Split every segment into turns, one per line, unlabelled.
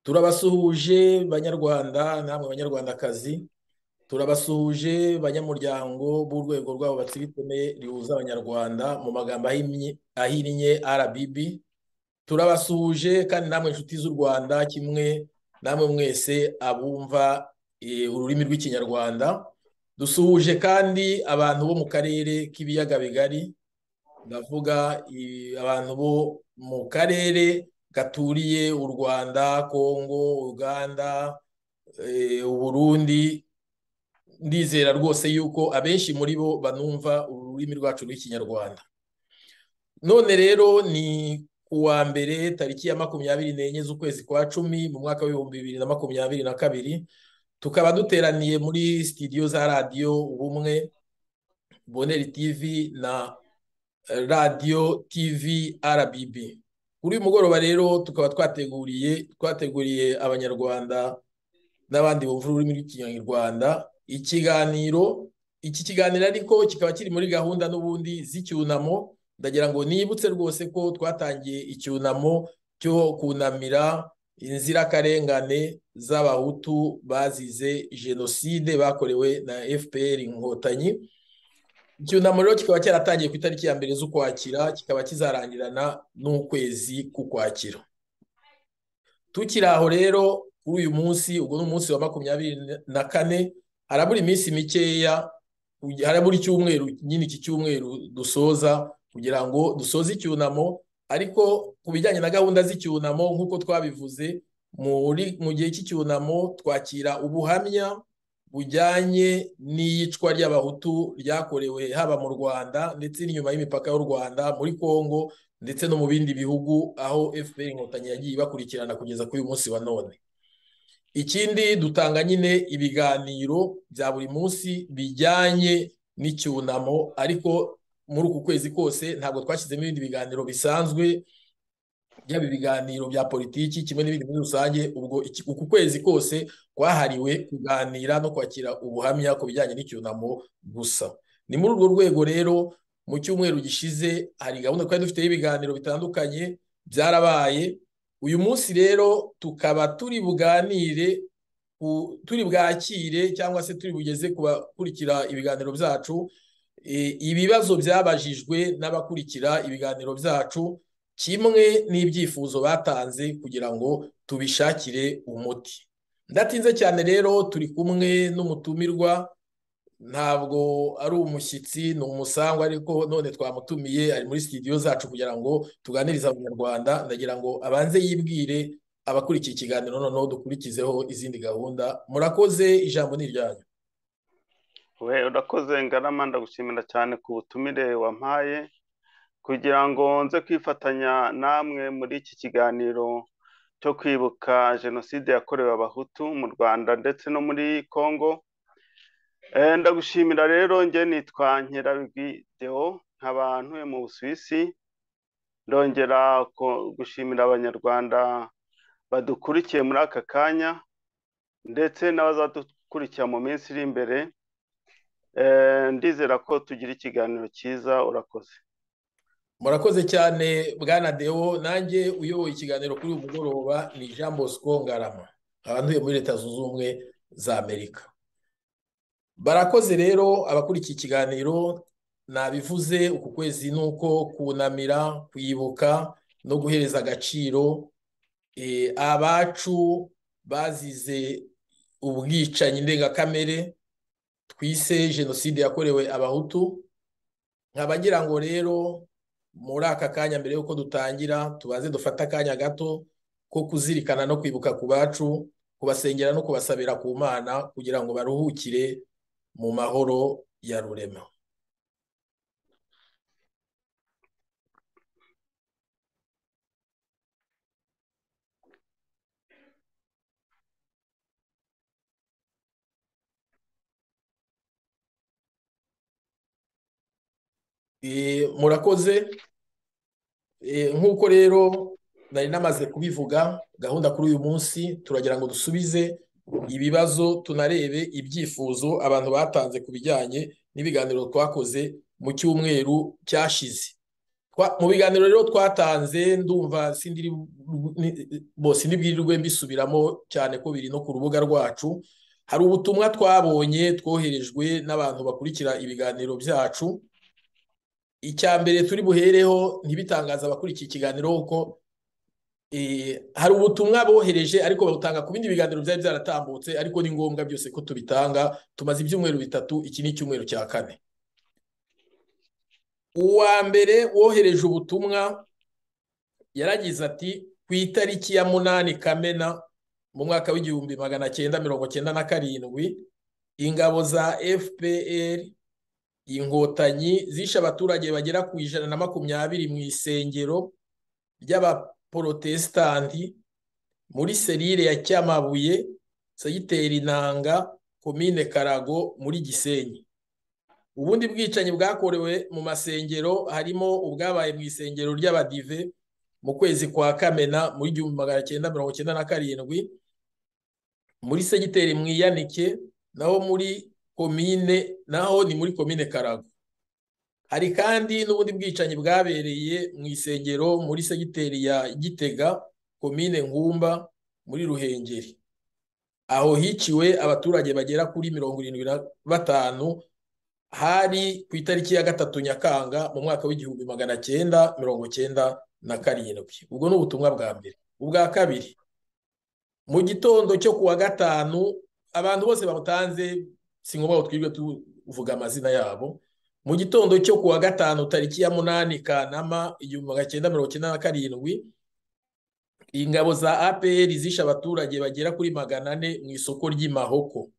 turabasuhuje banyarwanda namwe banyarwandakazi turabasuhuje banyamuryango b'urwego rwabo batsibitone rihuza abanyarwanda mu magambo ahinnye RBB turabasuhuje kandi namwe inshuti z'u rwanda kimwe namwe mwese abumva ururimi rw'ikinyarwanda dusuhuje kandi abantu bo mu karere k'ibiyaga bigari ndavuga abantu bo mu karere gaturiye u rwanda kongo uganda uburundi ndizera rwose yuko abenshi muri bo banumva ururimi rwacu rw'ikinyarwanda none rero ni kuwa mbere tariki ya makumyabiri n'enye z'ukwezi kwa cumi mu mwaka w'ibihumbi bibiri na makumyabiri na kabiri tukaba duteraniye muri sitidiyo za radiyo ubumwe boneri tivi na radiyo tivi RBB kuri uyu mugoroba rero tukaba twateguriye twateguriye abanyarwanda n'abandi bumva ururimi rw'ikinyarwanda ikiganiro iki kiganiro ariko kikaba kiri muri gahunda n'ubundi z'icyunamo ndagira ngo nibutse rwose ko twatangiye icyunamo cyo kunamira inzirakarengane z'abahutu bazize jenoside bakorewe na fpr inkotanyi icyunamo rero kikaba cyaratangiye ku itariki ya mbere z'ukwakira kikaba kizarangirana n'ukwezi k'ukwakira tukiri aho rero kuri uyu munsi ubwo ni umunsi wa makumyabiri na kane harabura iminsi mikeya harabura icyumweru nyine iki cyumweru dusoza kugira ngo dusoze icyunamo ariko ku bijyanye na gahunda z'icyunamo nk'uko twabivuze mu gihe cy'icyunamo twakira ubuhamya bujyanye n'iyicwa ry'abahutu ryakorewe haba mu rwanda ndetse n'inyuma y'imipaka y'u rwanda muri congo ndetse no mu bindi bihugu aho fpr inkotanyi yagiye ibakurikirana kugeza kuri uyu munsi wa none ikindi dutanga nyine ibiganiro bya buri munsi bijyanye n'icyunamo ariko muri uku kwezi kose ntabwo twashyizemo ibindi biganiro bisanzwe byaba ibiganiro bya politiki kimwe n'ibindi muri rusange ubwo uku kwezi kose kwahariwe kuganira no kwakira ubuhamya ku bijyanye n'icyunamo gusa ni muri urwo rwego rero mu cyumweru gishize hari gahunda twari dufite y'ibiganiro bitandukanye byarabaye uyu munsi rero tukaba turi buganire turi bwakire cyangwa se turi bugeze ku bakurikira ibiganiro byacu ibibazo byabajijwe n'abakurikira ibiganiro byacu kimwe n'ibyifuzo batanze kugira ngo tubishakire umuti ndatinze cyane rero turi kumwe n'umutumirwa ntabwo ari umushyitsi ni umusangwa ariko none twamutumiye ari muri sitidiyo zacu kugira ngo tuganirize abanyarwanda ndagira ngo abanze yibwire abakurikiye ikiganiro noneho dukurikizeho izindi gahunda murakoze ijambo ni iryanyu
we urakoze ngarama ndagushimira cyane ku butumire wampaye kugira ngo nze kwifatanya namwe muri iki kiganiro cyo kwibuka jenoside yakorewe abahutu mu rwanda ndetse no muri congo ndagushimira rero njye nitwa nkerabigwi deo nkaba ntuye mu busuwisi ndongera gushimira abanyarwanda badukurikiye muri aka kanya ndetse n'abazadukurikira mu minsi iri imbere ndizera ko tugira ikiganiro cyiza urakoze
murakoze cyane bwana dewo nanjye uyoboye ikiganiro kuri uyu mugoroba ni jean bosco ngarama abanduye muri leta zunze ubumwe za amerika barakoze rero abakurikiye ikiganiro nabivuze uku kwezi ni uko kunamira kwibuka no guhereza agaciro abacu bazize ubwicanyi ndengakamere twise jenoside yakorewe abahutu nkaba ngira ngo rero muri aka kanya mbere y'uko dutangira tubanze dufate akanya gato ko kuzirikana no kwibuka ku bacu kubasengera no kubasabira ku mana kugira ngo baruhukire mu mahoro ya rurema murakoze nk'uko rero nari namaze kubivuga gahunda kuri uyu munsi turagira ngo dusubize ibibazo tunarebe ibyifuzo abantu batanze ku bijyanye n'ibiganiro twakoze mu cyumweru cyashize mu biganiro rero twatanze ndumva sindiri bose ntibwirirwe mbisubiramo cyane ko biri no ku rubuga rwacu hari ubutumwa twabonye twoherejwe n'abantu bakurikira ibiganiro byacu icya mbere turi buhereho ntibitangaza abakurikiye ikiganiro kuko hari ubutumwa bohereje ariko babutanga ku bindi biganiro byari byaratambutse ariko ni ngombwa byose ko tubitanga tumaze ibyumweru bitatu iki ni icyumweru cya kane uwa mbere wohereje ubutumwa yaragize ati ku itariki ya munani kamena mu mwaka w'igihumbi magana cyenda mirongo cyenda na karindwi ingabo za fpr inkotanyi zishe abaturage bagera ku ijana na makumyabiri mu isengero ry'abaporotesitanti muri serire ya cyamabuye segiteri intanga komine karago muri gisenyi ubundi bwicanyi bwakorewe mu masengero harimo ubwabaye mu isengero ry'abadive mu kwezi kwa kamena muri igihumbi magana cyenda mirongo cyenda na karindwi muri segiteri mu iyanike naho muri komine naho ni muri komine karago hari kandi n'ubundi bwicanyi bwabereye mu isengero muri segiteri ya gitega komine nkumba muri ruhengeri aho hiciwe abaturage bagera kuri mirongo irindwi na batanu hari ku itariki ya gatatu nyakanga mu mwaka w'igihumbi magana cyenda mirongo cyenda na karindwi ubwo ni ubutumwa bwa mbere ubwa kabiri mu gitondo cyo kuwa gatanu abantu bose babutanze si ngombwa ngo twirwe tuvuga amazina yabo mu gitondo cyo kuwa gatanu tariki ya munani kanama igihumbi magana cyenda mirongo cyenda na karindwi ingabo za apr zishe abaturage bagera kuri magana ane mu isoko ry'imahoko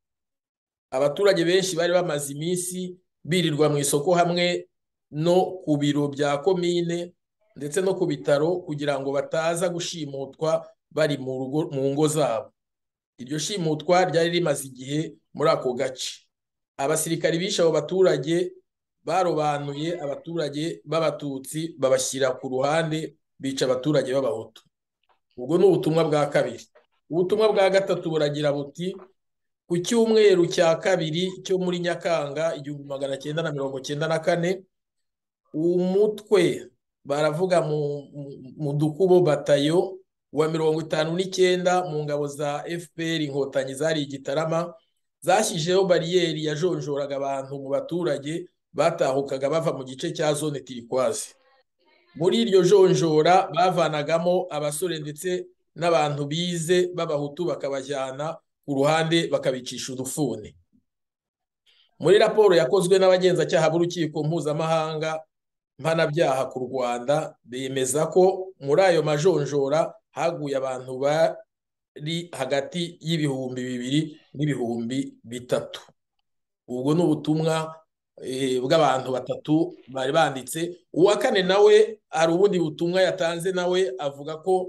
abaturage benshi bari bamaze iminsi birirwa mu isoko hamwe no ku biro bya komine ndetse no ku bitaro kugira ngo bataza gushimutwa bari mu ngo zabo iryo shimutwa ryari rimaze igihe muri ako gace abasirikari bishe abo baturage barobanuye abaturage b'abatutsi babashyira ku ruhande bica abaturage b'abahutu ubwo ni ubutumwa bwa kabiri ubutumwa bwa gatatu buragira buti ku cyumweru cya kabiri cyo muri nyakanga igihumbi magana cyenda na mirongo cyenda na kane umutwe baravuga mu dukubo batayo wa mirongo itanu n'icyenda mu ngabo za fpr inkotanyi zari igitarama zashyizeho bariyeri yajonjoraga abantu mu baturage batahukaga bava mu gice cya zone tirikwazi muri iryo jonjora bavanagamo abasore ndetse n'abantu bize b'abahutu bakabajyana ku ruhande bakabicisha udufuni muri raporo yakozwe n'abagenzacyaha b'urukiko mpuzamahanga mpanabyaha ku rwanda bemeza ko muri ayo majonjora haguye abantu bari hagati y'ibihumbi bibiri n'ibihumbi bitatu ubwo ni ubutumwa bw'abantu batatu bari banditse uwa kane nawe hari ubundi butumwa yatanze nawe avuga ko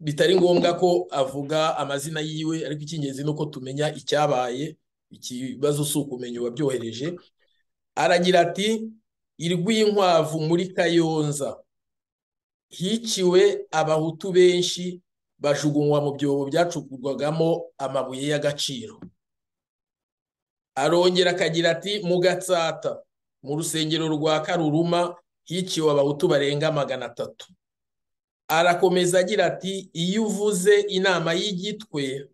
bitari ngombwa ko avuga amazina yiwe ariko icy'ingenzi ni uko tumenya icyabaye ikibazo si ukumenya uwabyohereje aragira ati irw'inkwavu muri kayonza hiciwe abahutu benshi bajugunywa mu byobo byacukurwagamo amabuye y'agaciro arongera akagira ati mu gatsata mu rusengero rwa karuruma hiciwe abahutu barenga magana atatu arakomeza agira ati iyo uvuze inama y'igitwe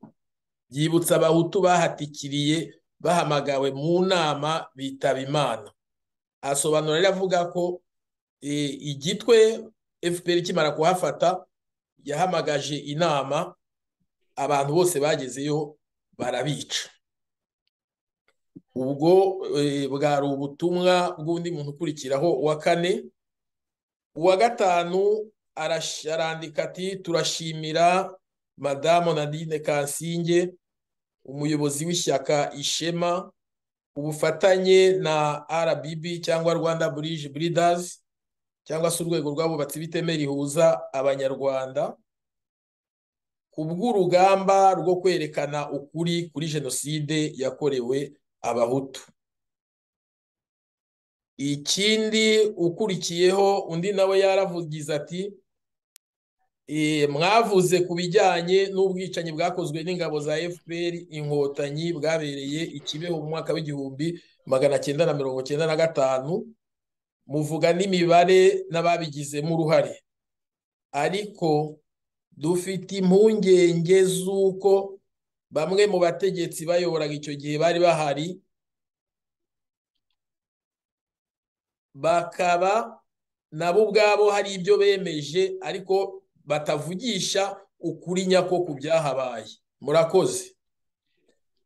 byibutsa abahutu bahatikiriye bahamagawe mu nama bitaba imana asobanura rero avuga ko igitwe fpr ikimara kuhafata yahamagaje inama abantu bose bagezeyo barabica ubwo bwari ubutumwa bw'undi muntu ukurikiraho uwa kane uwa gatanu arandika ati turashimira madamu nadine kansinge umuyobozi w'ishyaka ishema ubufatanye na rbb cyangwa rwanda burije buridazi cyangwa se urwego rw'abubatsi b'iteme rihuza abanyarwanda ku bw'urugamba rwo kwerekana ukuri kuri jenoside yakorewe abahutu ikindi ukurikiyeho undi nawe yaravugize ati mwavuze ku bijyanye n'ubwicanyi bwakozwe n'ingabo za fpr inkotanyi bwabereye i kibeho mu mwaka w'igihumbi magana cyenda na mirongo cyenda na gatanu muvuga n'imibare n'ababigizemo uruhare ariko dufite impungenge z'uko bamwe mu bategetsi bayoboraga icyo gihe bari bahari bakaba nabo ubwabo hari ibyo bemeje ariko batavugisha ukuri nyako ku byahabaye murakoze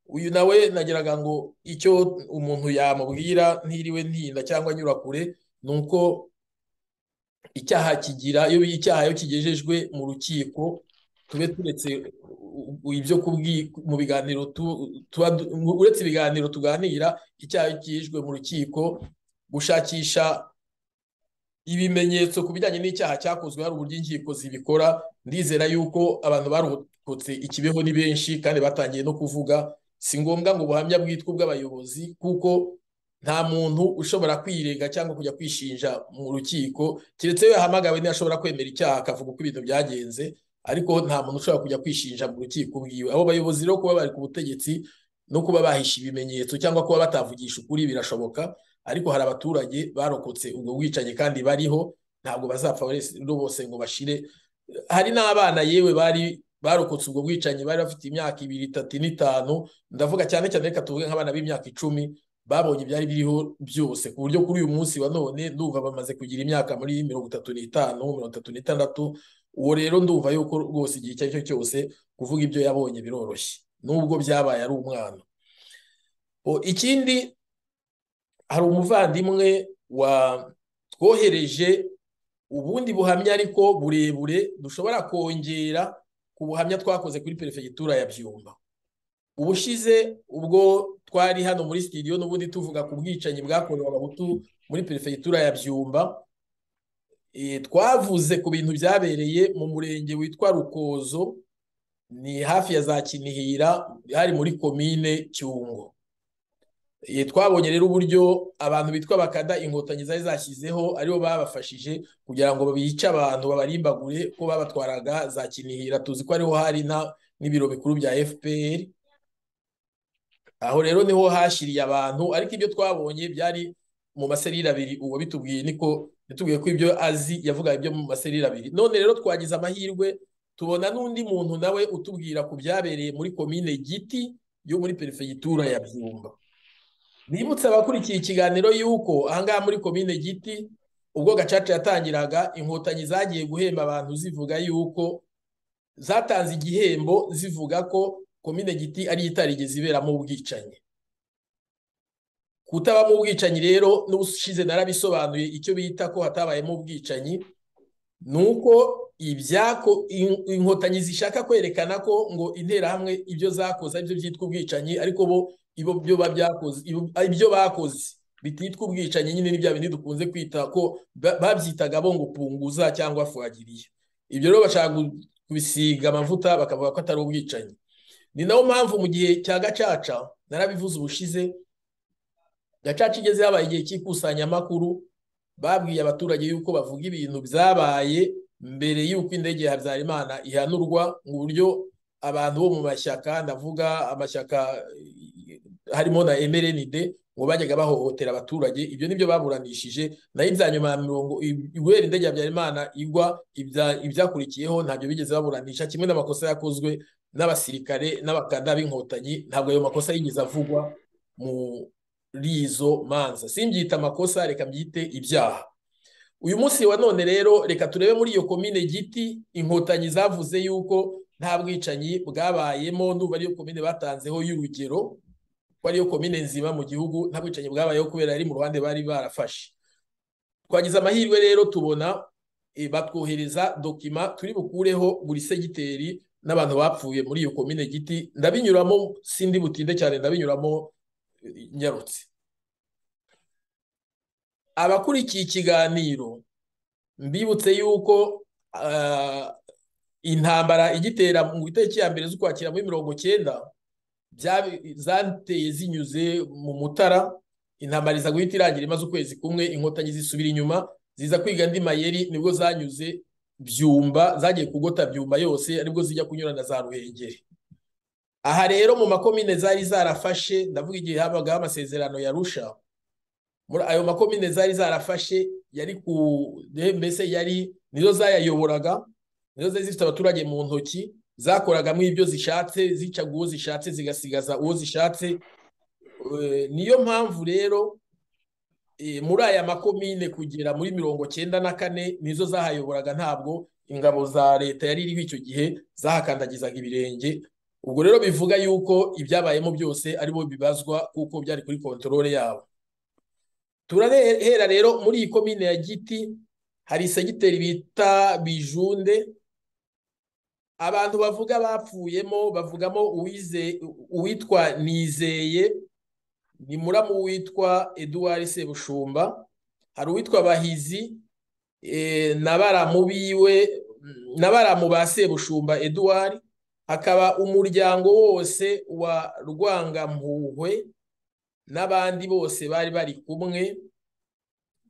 uyu nawe nageraga ngo icyo umuntu yamubwira ntiriwe ntinda cyangwa anyura kure ni uko icyaha kigira iyo icyaha iyo kigejejwe mu rukiko tube turetse ibyo mu biganiro uretse ibiganiro tuganira icyaha iyo kigejejwe mu rukiko gushakisha ibimenyetso ku bijyanye n'icyaha cyakozwe hari uburyo inkiko zibikora ndizera yuko abantu barokotse ikibeho ni benshi kandi batangiye no kuvuga si ngombwa ngo ubuhamya bwitwe bw'abayobozi kuko nta muntu ushobora kwirega cyangwa kujya kwishinja mu rukiko keretse iyo yahamagawe ntiyashobora kwemera icyaha akavuga uko ibintu byagenze ariko nta muntu ushobora kujya kwishinja mu rukiko bwiwe abo bayobozi rero kuba bari ku butegetsi no kuba bahisha ibimenyetso cyangwa kuba batavugisha ukuri birashoboka ariko hari abaturage barokotse ubwo bwicanyi kandi bariho ntabwo bazapfa bose ngo bashire hari n'abana yewe bari barokotse ubwo bwicanyi bari bafite imyaka ibiri itatu n'itanu ndavuga cyane cyane reka tuvuge nk'abana b'imyaka icumi babonye ibyari biriho byose ku buryo kuri uyu munsi wa none ndumva bamaze kugira imyaka muri mirongo itatu n'itanu mirongo itatu n'itandatu uwo rero ndumva yuko rwose igihe icyo ari cyo cyose kuvuga ibyo yabonye biroroshye nubwo byabaye ari umwana ikindi hari umuvandimwe wa twohereje ubundi buhamya ariko burebure dushobora kongera ku buhamya twakoze kuri perefegitura ya byumba ubushize ubwo twari hano muri sitidiyo n'ubundi tuvuga ku bwicanyi bwakorewe abahutu muri perefegitura ya byumba twavuze ku bintu byabereye mu murenge witwa rukozo ni hafi ya za kinihira hari muri komine cyungo twabonye rero uburyo abantu bitwa bakada inkotanyi zari zashyizeho aribo babafashije kugira ngo bice abantu babarimbagure ko babatwaraga za kinihira tuzi ko ariho hari n'ibiro bikuru bya fpr aho rero niho hashiriye abantu ariko ibyo twabonye byari mu maserire abiri uwo bitubwiye niko bitubwiye ko ibyo azi yavuga ibyo mu maserire abiri none rero twagize amahirwe tubona n'undi muntu nawe utubwira ku byabereye muri komine giti yo muri perefegitura ya byumba bibutse abakurikiye ikiganiro y'uko ahangaha muri komine giti ubwo gacaca yatangiraga inkotanyi zagiye guhemba abantu zivuga y'uko zatanze igihembo zivuga ko komine giti ari itarigeze iberamo ubwicanyi kutabamo ubwicanyi rero n'ubushize narabisobanuye icyo bita ko hatabayemo ubwicanyi ni uko ibyako inkotanyi zishaka kwerekana ko ngo interahamwe ibyo zakoze aribyo byitwa ubwicanyi ariko bo ibyo bakoze bititwa ubwicanyi nyine ni bya bindi dukunze kwita ko babyitaga bo ngo punguza cyangwa fuwagiriye ibyo rero bashaka kubisiga amavuta bakavuga ko atari ubwicanyi ni nayo mpamvu mu gihe cya gacaca narabivuze ubushize gacaca igeze habaye igihe cy'ikusanyamakuru babwiye abaturage yuko bavuga ibintu byabaye mbere y'uko indege ya habyarimana ihanurwa mu buryo abantu bo mu mashyaka ndavuga amashyaka harimo na emerenide ngo bajyaga bahohotera abaturage ibyo nibyo baburanishije nayo ibya nyuma ya mirongo guhera indege ya habyarimana igwa ibyakurikiyeho ntabyo bigeze baburanisha kimwe n'amakosa yakozwe n'abasirikare n'abakanda b'inkotanyi ntabwo ayo makosa yigeze avugwa muri izo manza simbyita amakosa reka mbyite ibyaha uyu munsi wa none rero reka turebe muri iyo komine giti inkotanyi zavuze yuko nta bwicanyi bwabayemo ndumva ariyo komine batanzeho y'urugero ko ariyo komine nzima mu gihugu nta bwicanyi bwabayeho kubera ari mu ruhande bari barafashe twagize amahirwe rero tubona batwohereza dokima turi bukureho buri segiteri n'abantu bapfuye muri iyo komine giti ndabinyuramo sindi butinde cyane ndabinyuramo nyarutse abakurikiye ikiganiro mbibutse yuko intambara igitera mu itariki ya mbere z'ukwakira muri mirongo cyenda zateye zinyuze mu mutara intambara iza guhita irangira imaze ukwezi kumwe inkotanyi zisubira inyuma ziza kwiga andi mayeri nibwo zanyuze byumba zagiye kugota byumba yose aribwo zijya kunyura na za ruhengeri aha rero mu makomine zari zarafashe ndavuga igihe habagaho amasezerano ya rusha muri ayo makomine zari zarafashe yari ku mbese yari nizo zayayoboraga nizo zari zifite abaturage mu ntoki zakoragamo ibyo zishatse zicaga uwo zishatse zigasigaza uwo zishatse niyo mpamvu rero muri aya makomine kugera muri mirongo cyenda na kane nizo zahayoboraga ntabwo ingabo za leta yari iriho icyo gihe zahakandagizaga ibirenge ubwo rero bivuga yuko ibyabayemo byose aribo bibazwa kuko byari kuri kontorore yabo turahera rero muri iyi komine ya giti hari segiteri bita bijunde abantu bavuga bapfuyemo bavugamo uwitwa nizeye ni muramu witwa eduwari sebushumba hari uwitwa bahizi na baramu biwe na baramu ba sebushumba eduwari hakaba umuryango wose wa rwangampuhwe n'abandi bose bari bari kumwe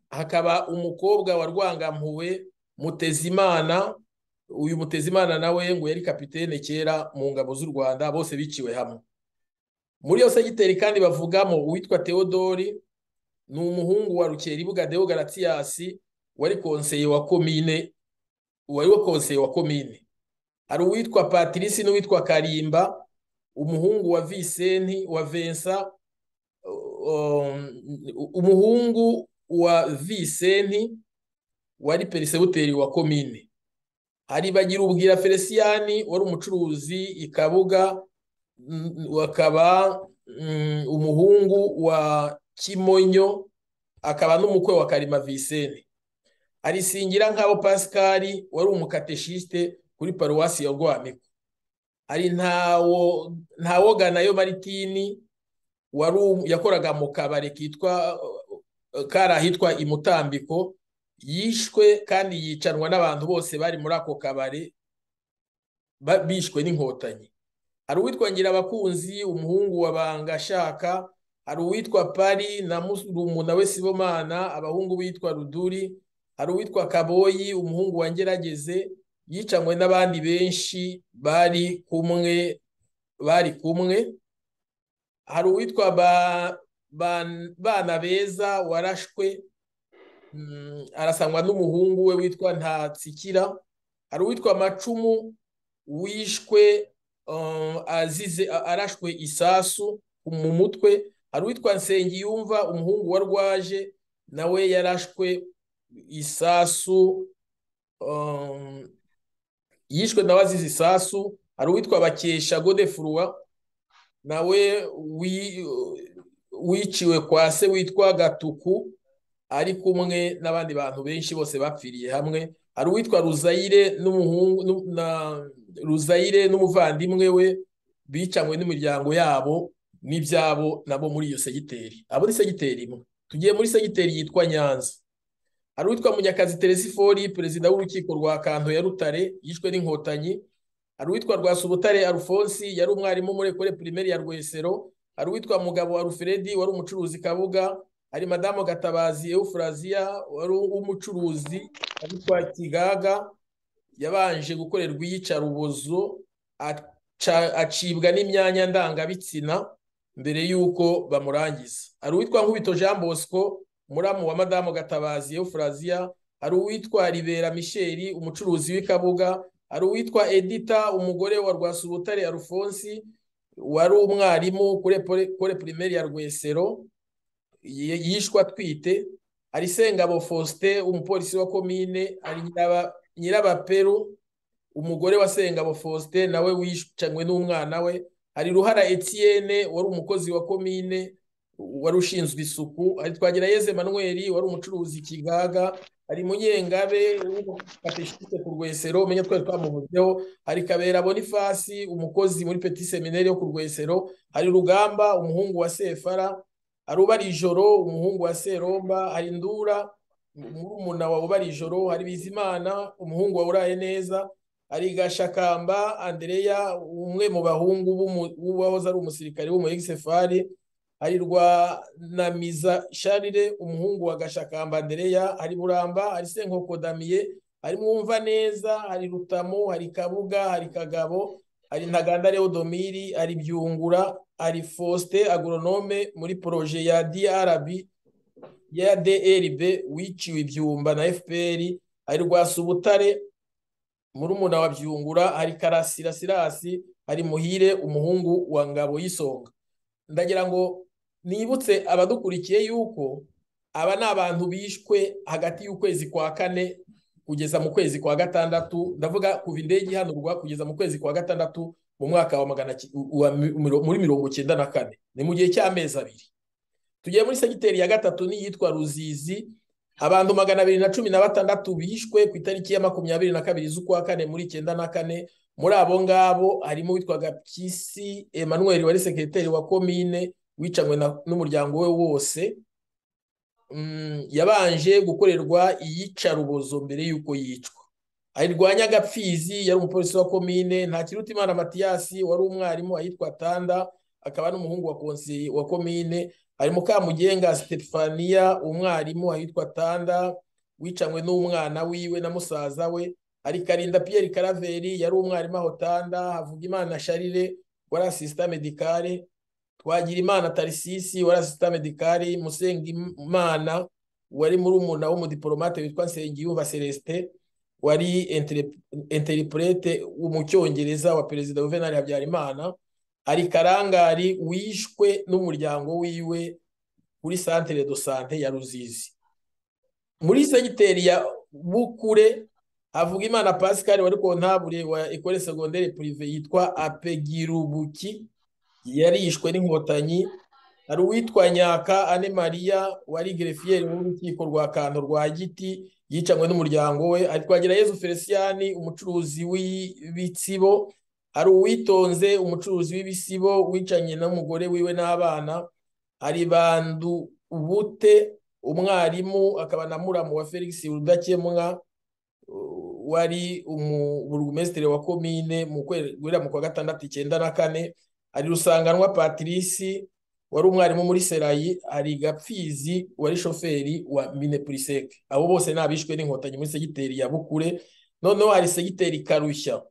hakaba umukobwa wa rwangampuhwe mutezimana uyu mutezimana nawe ngo yari kapitene kera mu ngabo z'u rwanda bose biciwe hamwe muri iyo segiteri kandi bavugamo uwitwa teodori ni umuhungu wa rukeribuga deo garatiyasi wari konseye wa komine wari konseye wa komine hari uwitwa patirisi n'uwitwa karimba umuhungu wa visenti wa vensa umuhungu wa visenti wari perisebuteri wa komine hari bagira ubwira feliciyani wari umucuruzi ikabuga akaba umuhungu wa kimonyo akaba n'umukwe wa karima visenti hari singira nk'abo pasikari wari umukateshiste kuri paruwasi ya rwamiko hari ntawoganayo maritini yakoraga mu kabari kitwa kari ahitwa imutambiko yishwe kandi yicanwa n'abantu bose bari muri ako kabari bishwe n'inkotanyi hari uwitwa ngirabakunzi umuhungu wa bangashaka hari uwitwa pari na murumuna we sibomana abahungu bitwa ruduri hari uwitwa kaboyi umuhungu wa ngerageze yicanwe n'abandi benshi bari kumwe bari kumwe hari uwitwa bana beza warashwe arasangwa n'umuhungu we witwa ntatsikira hari uwitwa macumu wishwe azize arashwe isasu mu mutwe hari uwitwa nsengiyumva umuhungu wa rwaje nawe yarashwe isasu yishwe nawe azize isasu hari uwitwa bakesha godefurwa nawe wiciwe kwa se witwa gatuku ari kumwe n'abandi bantu benshi bose bapfiriye hamwe hari uwitwa ruzayire ruzayire n'umuvandimwe we bicanywe n'imiryango yabo n'ibyabo nabo muri iyo segiteri abo ni segiteri imwe tugiye muri segiteri yitwa nyanza hari uwitwa munyakazi teresifori perezida w'urukiko rwa kanto ya rutare yishwe n'inkotanyi hari uwitwa rwasubutare arufonsi yari umwarimu muri ekore pirimeri ya rwesero hari uwitwa mugabo wa rufredi wari umucuruzi kabuga hari madamu gatabazi eufuraziya wari umucuruzi witwa kigaga yabanje gukorerwa iyicarubozo acibwa n'imyanya ndangabitsina mbere y'uko bamurangiza hari uwitwa nkubito jean bosco muramu wa madamu gatabazi eufuraziya hari uwitwa ribera misheri umucuruzi w'ikabuga hari uwitwa edita umugore wa rwasubutare arufonsi wari umwarimu kore pirimeri ya rwesero yishwa atwite hari sengabo faustin umupolisi wa komine hari nyirabaperu umugore wa sengabo faustin nawe wicanywe n'umwana we hari ruhara etienne wari umukozi wa komine wari ushinzwe isuku hari twagerageze manweri wari umucuruzi kigaga hari munyengabe w'umukateshite ku rwesero umenya twari twamuvuzeho hari kabera bonifasi umukozi muri peti seminari yo ku rwesero hari rugamba umuhungu wa sefara hari ubarijoro umuhungu wa seromba hari indura murumuna wa ubarijoro hari bizimana umuhungu wa uraye neza hari gashakamba andereya umwe mu bahungu w'uwahoze ari umusirikare w'umu egisefari hari rwa namiza sharire umuhungu wa gashakamba andereya hari buramba hari senkoko damiye hari mwumva neza hari rutamo hari kabuga hari kagabo hari ntaganda leodomiri hari byungura hari faustin agoronome muri poroje ya drb ya drb wiciwe ibyumba na fpr hari rwasubutare murumuna wa byungura hari karasira sirasi hari muhire umuhungu wa ngabo y'isonga ndagira ngo nibutse abadukurikiye yuko aba ni abantu bishwe hagati y'ukwezi kwa kane kugeza mu kwezi kwa gatandatu ndavuga kuva indege ihanurwa kugeza mu kwezi kwa gatandatu mu mwaka wa magana muri mirongo icyenda na kane ni mu gihe cy'amezi abiri tugiye muri segiteri ya gatatu n'iyitwa ruzizi abantu magana abiri na cumi na batandatu bishwe ku itariki ya makumyabiri na kabiri z'ukwa kane muri icyenda na kane muri abo ngabo harimo witwaga pisi Emmanuel wari sekreteri wa komine wicanywe n'umuryango we wose yabanje gukorerwa iyicarubozo mbere y'uko yicwa ayirwanya agapfizi yari umupolisi wa komine nta kiruta imana matiyasi wari umwarimu ahitwa tanda akaba n'umuhungu wa konseye wa komine hari mukamugenga sitefaniya umwarimu ahitwa tanda wicanywe n'umwana wiwe na musaza we hari karinda piyeri karaveri yari umwarimu aho tanda havuga imana sharire wari asisita medikare twagira imana tarisisi wari asisita medikari musenga imana wari muri umuna w'umudipolomate witwa nsengiyumva celestin wari interipurete mu cyongereza wa perezida juvenal habyarimana ari karangari wishwe n'umuryango wiwe kuri santire do sante ya ruzizi muri segiteri ya bukure havuga imana pascal wari kontabure wa ekore segondere purive yitwa apegirubuki yarishwe n'inkotanyi hari uwitwa nyaka ane mariya wari gerefiyeri w'urukiko rwa kantu rwa giti yicanywe n'umuryango we hari twagira yezu feliciyani umucuruzi w'ibitsibo hari uwitonze umucuruzi w'ibisibo wicanye n'umugore wiwe n'abana hari bandu ubute umwarimu akaba na muramu wa felix rudakemwa wari umuburugumesitiri wa komine mu kwezi kwa gatandatu icyenda na kane hari rusanganwa patrice wari umwarimu muri serayi hari gapfizi wari shoferi wa minepuriseke abo bose ni abishwe n'inkotanyi muri segiteri ya bukure noneho hari segiteri karushya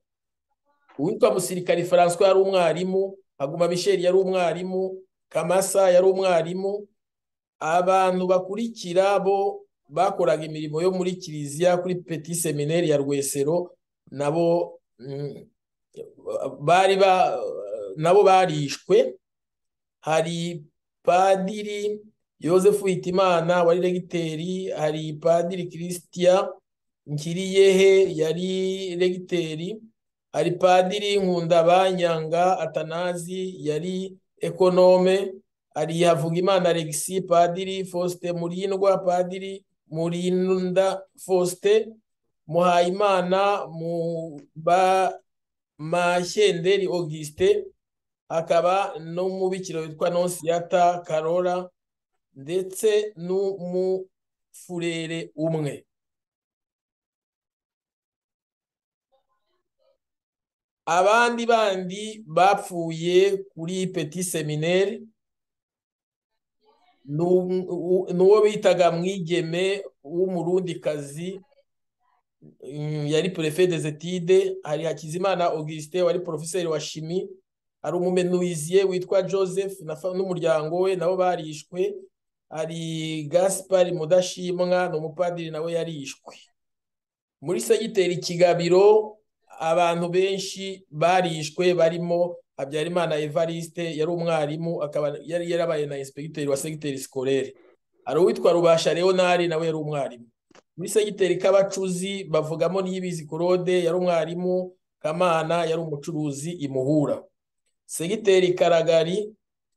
uwitwa musirikari faranswa yari umwarimu haguma misheri yari umwarimu kamasa yari umwarimu abantu bakurikira bo bakoraga imirimo yo muri kiliziya kuri peti semineri ya rwesero nabo bari ba nabo barishwe hari padiri yosefu hitimana wari regiteri hari padiri kirisitiya nkiriyehe yari regiteri hari padiri nkundabanyanga atanazi yari ekonome hari havugimana regisi padiri faustin murindwa padiri murinda faustin muhayimana mu ba mashyenderi augustin akaba n'umubikira witwa nonsiyata karora ndetse n'umufurere umwe abandi bandi bapfuye kuri peti seminere ni uwo bitaga mwigeme w'umurundikazi yari perefe dezetide hari hakizimana augustin wari porofeseri wa shimi hari umumenuiziye witwa joseph n'umuryango we nabo barishwe hari gaspari mudashimwa ni umupadiri nawe yarishwe muri segiteri kigabiro abantu benshi barishwe barimo habyarimana evariste yari umwarimu akaba yari yarabaye na inspekiteri wa segiteri sikorere hari uwitwa rubasha leonari nawe yari umwarimu muri segiteri k'abacuzi bavugamo n'iyibizi korode yari umwarimu kamana yari umucuruzi imuhura segiteri karagari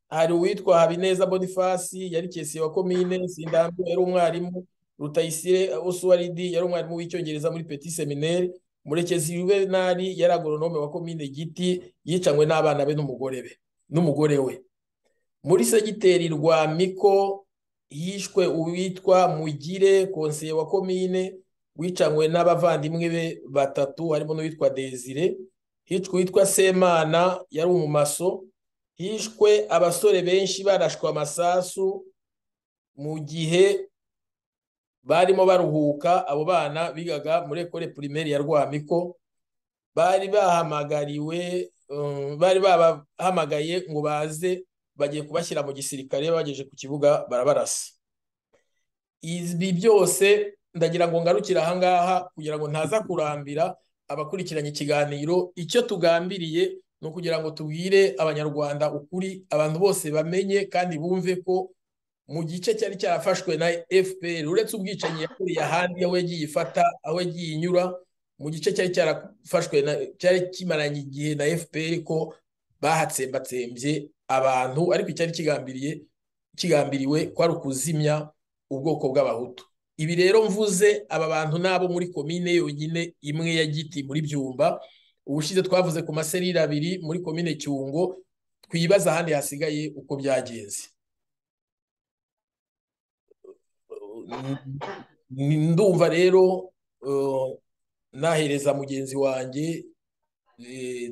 hari uwitwa habineza bonifasi yari kesiye wa komine sindambi yari umwarimu rutayisire usuwaridi yari umwarimu w'icyongereza muri peti seminere murekezi juvenali yari agoronome wa komine giti yicanywe n'abana be n'umugore be n'umugore we muri segiteri rwa miko yishwe uwitwa mugire konseye wa komine wicanywe n'abavandimwe be batatu harimo n'uwitwa desire hishwe uwitwa semana yari umumaso hishwe abasore benshi barashwe amasasu mu gihe barimo baruhuka abo bana bigaga muri ekore pirimeri ya rwamiko bari bahamagariwe bari babahamagaye ngo baze bagiye kubashyira mu gisirikare bagejeje ku kibuga barabarasa ibi byose ndagira ngo ngarukire ahangaha kugira ngo ntaza kurambira abakurikiranye ikiganiro icyo tugambiriye ni ukugira ngo tubwire abanyarwanda ukuri abantu bose bamenye kandi bumve ko mu gice cyari cyarafashwe na fpr uretse ubwicanyi yakuriye ahandi aho yagiye ifata aho yagiye inyura mu gice cyari cyarafashwe cyari kimaranye igihe na fpr ko bahatsembatsembye abantu ariko icyari kigambiriye kigambiriwe ko ari ukuzimya ubwoko bw'abahutu ibi rero mvuze aba bantu nabo muri komine yonyine imwe ya giti muri byumba ubushize twavuze ku maserire abiri muri komine cyungo twibaza ahandi hasigaye uko byagenze ndumva rero nahereza mugenzi wanjye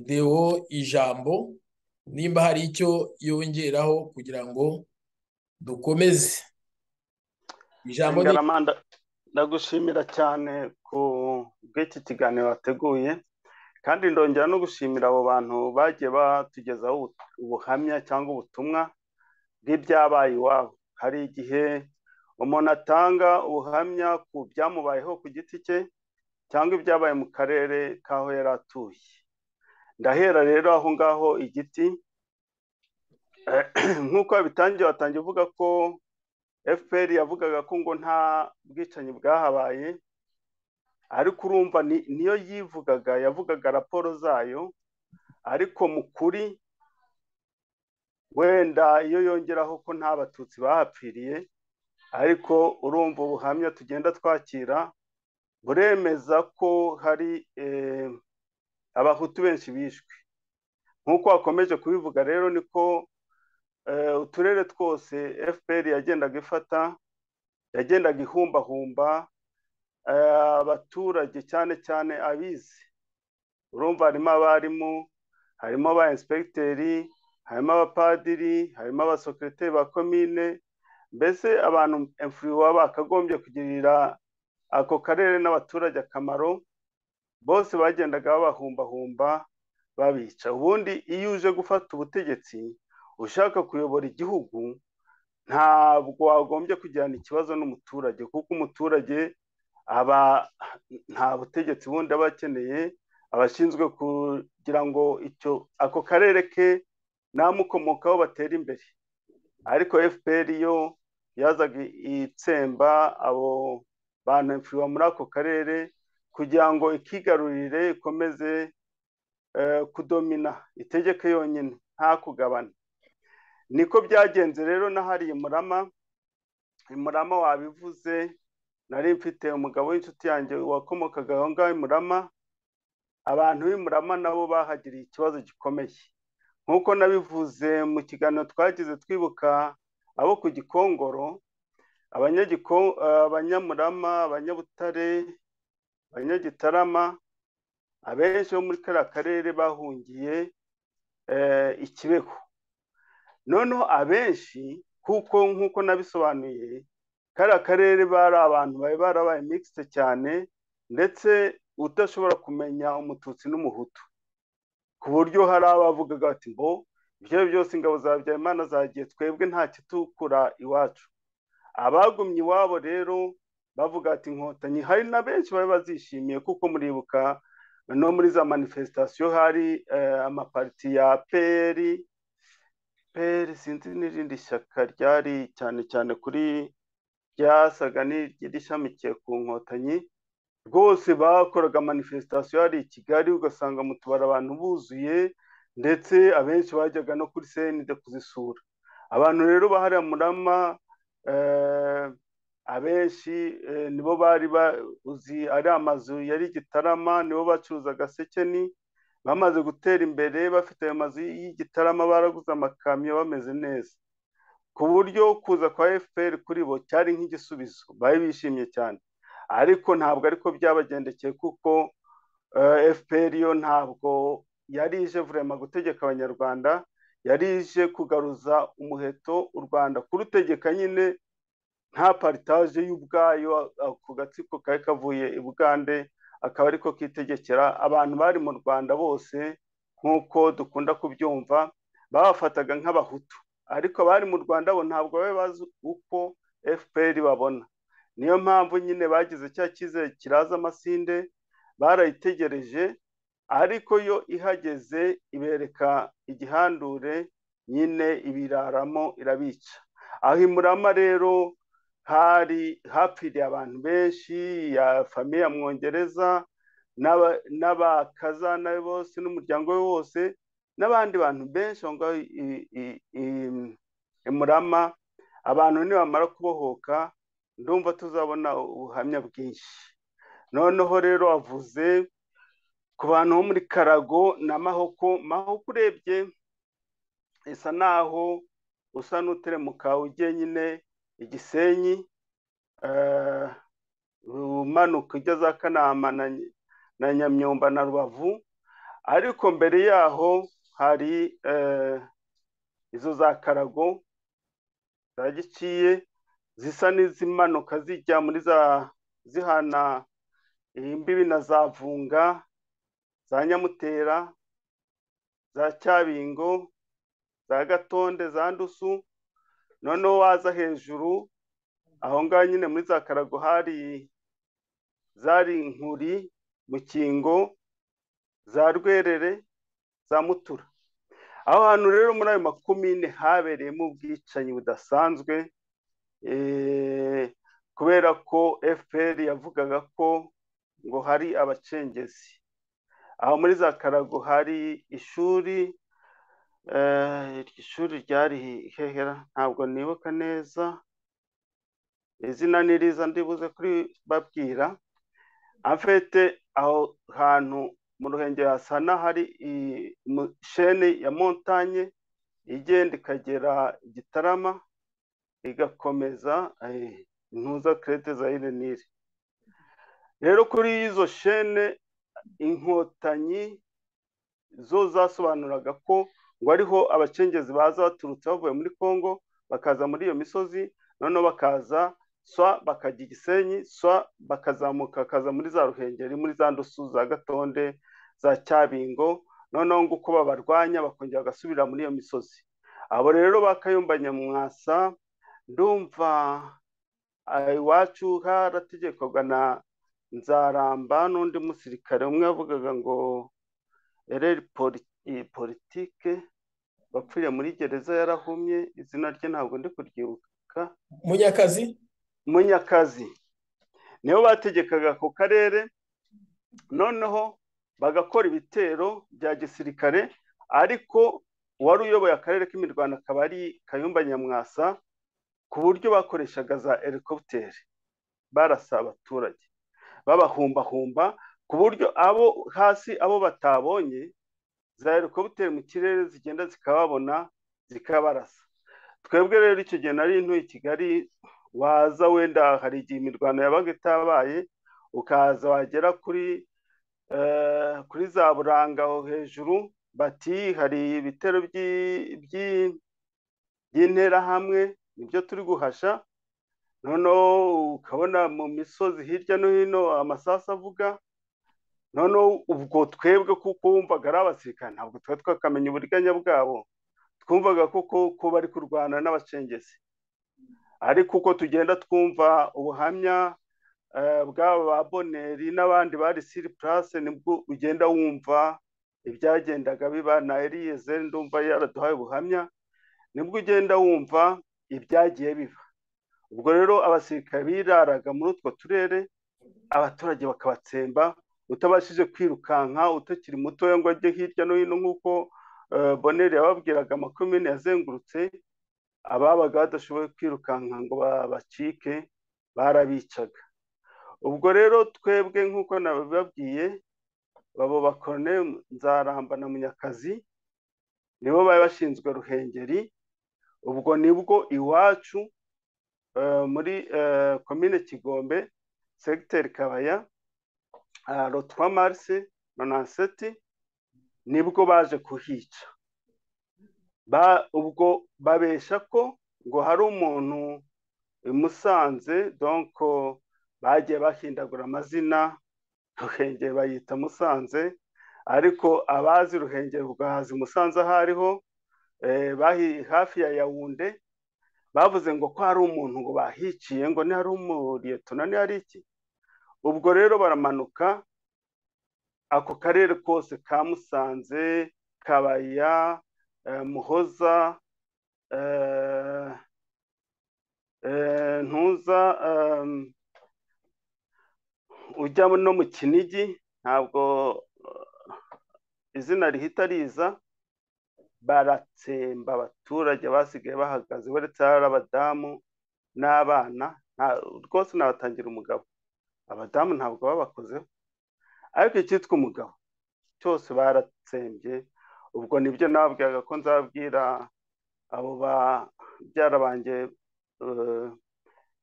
deo ijambo nimba hari icyo yongeraho kugira ngo dukomeze
ijambo ndagushimira cyane ku bw'iki kiganiro wateguye kandi ndongera no gushimira abo bantu bagiye batugezaho ubuhamya cyangwa ubutumwa bw'ibyabaye iwabo hari igihe umuntu atanga ubuhamya ku byamubayeho ku giti cye cyangwa ibyabaye mu karere k'aho yari atuye ndahera rero aho ngaho igiti nk'uko yabitangiye watangiye uvuga ko fpr yavugaga ko ngo nta bwicanyi bwahabaye ariko urumva niyo yivugaga yavugaga raporo zayo ariko mu kuri wenda iyo yongeraho ko nta batutsi bahapfiriye ariko urumva ubuhamya tugenda twakira buremeza ko hari abahutu benshi bishwe nk'uko wakomeje kubivuga rero niko uturere twose fpr yagendaga ifata yagendaga ihumbahumba abaturage cyane cyane abize urumva harimo abarimu harimo aba inspekiteri harimo abapadiri harimo abasokereteri ba komine mbese abantu emfuriwa bakagombye kugirira ako karere n'abaturage akamaro bose bagendaga babahumbahumba babica ubundi iyo uje gufata ubutegetsi ushaka kuyobora igihugu ntabwo wagombye kugirana ikibazo n'umuturage kuko umuturage aba nta butegetsi bundi aba akeneye abashinzwe kugira ngo icyo ako karere ke namukomokaho batera imbere ariko fpr yo yazaga itsemba abo bantu mfiriwa muri ako karere kugira ngo ikigarurire ikomeze kudomina itegeke yonyine nta kugabana niko byagenze rero n'ahari imurama imurama wabivuze nari mfite umugabo w'inshuti yanjye wakomokaga aho ngaho imurama abantu b'imurama nabo bahagiriye ikibazo gikomeye nk'uko nabivuze mu kiganiro twagize twibuka abo ku gikongoro abanyamurama abanyabutare abanyagitarama abenshi bo muri kariya karere bahungiye ikibeho noneho abenshi kuko nk'uko nabisobanuye kariya karere bari abantu bari barabaye mixite cyane ndetse udashobora kumenya umututsi n'umuhutu ku buryo hari abavugaga bati ngo ibyo byose ingabo za Habyarimana zagiye twebwe nta kitukura iwacu abagumye iwabo rero bavuga ati inkotanyi hari na benshi bari bazishimiye kuko muribuka no muri za manifesitasiyo hari amapariti ya peri peri sinzi n'irindi shyaka ryari cyane cyane kuri ryasaga n'irishamikiye ku nkotanyi rwose bakoraga manifesitasiyo hari i kigali ugasanga mu tubari abantu buzuye ndetse abenshi bajyaga no kuri senide kuzisura abantu rero bahariya murama abenshi nibo bari bazi ari amazu yari igitarama nibo bacuruzaga sekeni bamaze gutera imbere bafite ayo mazu y'igitarama baraguze amakamyo bameze neza ku buryo kuza kwa fpr kuri bo cyari nk'igisubizo bari bishimye cyane ariko ntabwo ariko byabagendekeye kuko fpr yo ntabwo yari ije vurema gutegeka abanyarwanda yari ije kugaruza umuheto u rwanda kurutegeka nyine nta paritaje y'ubwayo ku gatsiko kari kavuye i bugande akaba ariko kitegekera abantu bari mu rwanda bose nk'uko dukunda kubyumva babafataga nk'abahutu ariko abari mu rwanda bo ntabwo babe bazi uko fpr babona niyo mpamvu nyine bagize cya cyizere kiraza amasinde barayitegereje ariko yo ihageze ibereka igihandure nyine ibiraramo irabica aho imurama rero hari hapfiriye abantu benshi ya famiye ya mwongereza n'abakazana be bose n'umuryango we wose n'abandi bantu benshi aho ngaho imurama abantu nibamara kubohoka ndumva tuzabona ubuhamya bwinshi noneho rero avuze ku bantu bo muri karago na mahoko mahoko urebye isa naho usa n'uteremuka ugiye nyine igisenyi umanuka ujya za kanama na nyamyumba na rubavu ariko mbere yaho hari izo za karago za giciye zisa n'izimanuka zijya muri za zihana imbibi na za vunga za nyamutera za cyabingo za gatonde za ndusu noneho waza hejuru aho ngaho nyine muri za karago hari zari inkuri mukingo za rwerere za mutura aho hantu rero muri ayo makumyine habereyemo ubwicanyi budasanzwe kubera ko fpr yavugaga ko ngo hari abacengezi aho muri za karago hari ishuri ishuri ryari hehera ntabwo nibuka neza izina ni riza ndibuze kuri babwira afite aho hantu mu ruhengeri hasa n'ahari shene ya montanye igenda ikagera igitarama igakomeza intuza kerete za irenire rero kuri izo shene inkotanyi zo zasobanuraga ko ngo ariho abacengezi baza baturutse bavuye muri congo bakaza muri iyo misozi noneho bakaza swa bakajya igisenyi swa bakazamuka bakaza muri za ruhengeri muri za ndusu za gatonde za cyabingo noneho ngo uko babarwanya bakongera bagasubira muri iyo misozi abo rero bakayumba nyamwasa ndumva iwacu harategekwaga na nzaramba n'undi musirikare umwe yavugaga ngo ereri politike bapfiriye muri gereza yarahumye izina rye ntabwo ndi kuryibuka
munyakazi
munyakazi nibo bategekaga ako karere noneho bagakora ibitero bya gisirikare ariko uwari uyoboye akarere k'imirwano akaba ari kayumba nyamwasa ku buryo bakoreshaga za helikopiteri barasa abaturage babahumbahumba ku buryo abo hasi abo batabonye za helikopiteri mu kirere zigenda zikababona zikabarasa twebwe rero icyo gihe nari intuye i kigali waza wenda hari igihe imirwano yabaga itabaye ukaza wagera kuri kuri za buranga aho hejuru bati hari ibitero by'interahamwe nibyo turi guhasha noneho ukabona mu misozi hirya no hino amasasu avuga noneho ubwo twebwe kuko wumvaga ari abasirikare ntabwo twari twakamenya uburiganya bwabo twumvaga koko ko bari kurwana n'abacengezi ariko uko tugenda twumva ubuhamya bw'aba ba boneri n'abandi bari siri purase nibwo ugenda wumva ibyagendaga biba na erize ndumva yaraduhaye ubuhamya nibwo ugenda wumva ibyagiye biba ubwo rero abasirikare biraraga muri utwo turere abaturage bakabatsemba utabashije kwirukanka utakiri mutoya ngo ajye hirya no hino nk'uko boneri yababwiraga makumyabiri yazengurutse ababaga badashoboye kwirukanka ngo babacike barabicaga ubwo rero twebwe nk'uko nabibabwiye babo bakorone nzaramba na munyakazi nibo bari bashinzwe ruhengeri ubwo nibwo iwacu muri komine kigombe segiteri kabaya rotwa marise nonanseti nibwo baje kuhica ubwo babesha ko ngo hari umuntu musanze donko bagiye bahindagura amazina ruhengeri bayita musanze ariko abazi ruhengeri bwa hazi musanze aho ariho hafi ya yawunde bavuze ngo ko hari umuntu ngo bahiciye ngo ni hari umuriyetona ni hari iki ubwo rero baramanuka ako karere kose ka musanze kabaya muhoza ntuza ujya no mu kinigi ntabwo izina rihita riza baratsemba abaturage basigaye bahagaze uretse hari abadamu n'abana rwose nabatangira umugabo abadamu ntabwo babakozeho ariko icyitwa umugabo cyose baratsembye ubwo nibyo nababwiraga ko nzabwira abo banjye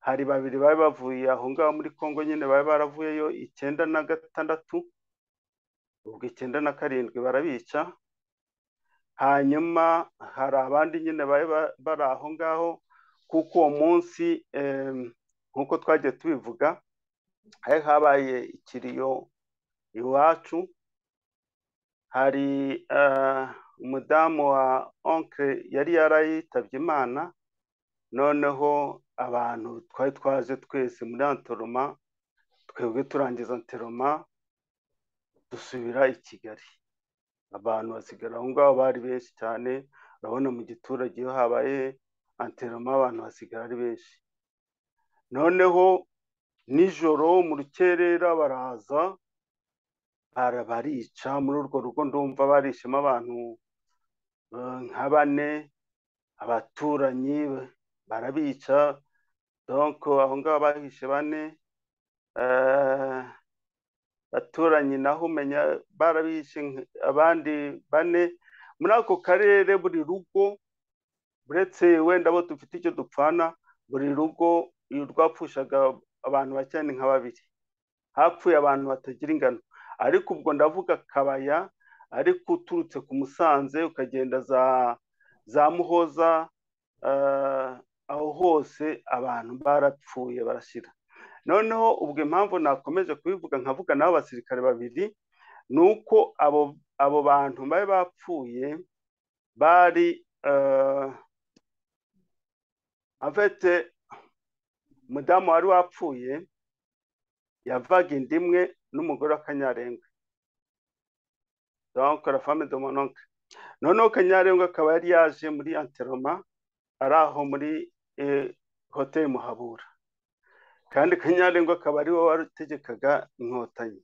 hari babiri bari bavuye aho ngaho muri congo nyine bari baravuyeyo icyenda na gatandatu ubwo icyenda na karindwi barabica hanyuma hari abandi nyine bari bari aho ngaho kuko uwo munsi nk'uko twagiye tubivuga hari habaye ikiriyo iwacu hari umudamu wa onkire yari yarayitabye imana noneho abantu twari twaje twese muri anteroma twebwe turangiza anteroma dusubira i kigali abantu basigara aho ngaho bari benshi cyane urabona mu giturage iyo habaye anteroma abantu basigara ari benshi noneho nijoro mu rukerera baraza barica muri urwo rugo ndumva barishemo abantu nka bane abaturanyi barabica donko aho ngaho bahishe bane abaturanyi naho umenya barabishe abandi bane muri ako karere buri rugo uretse wenda bo dufite icyo dupfana buri rugo rwapfushaga abantu bake ni nka babiri hapfuye abantu batagira ingano ariko ubwo ndavuga kabaya ariko uturutse ku musanze ukagenda za za muhoza aho hose abantu barapfuye barashyira noneho ubwo impamvu nakomeje kubivuga nkavuga n'abo basirikare babiri ni uko abo abo bantu bari bapfuye bari afite umudamu wari wapfuye yavaga inda imwe n'umugore w'akanyarenga dore fame de mononke noneho kanyarenga akaba yari yaje muri anteroma ari aho muri hoteli muhabura kandi kanyarengo akaba ari wowe wari utegekaga inkotanyi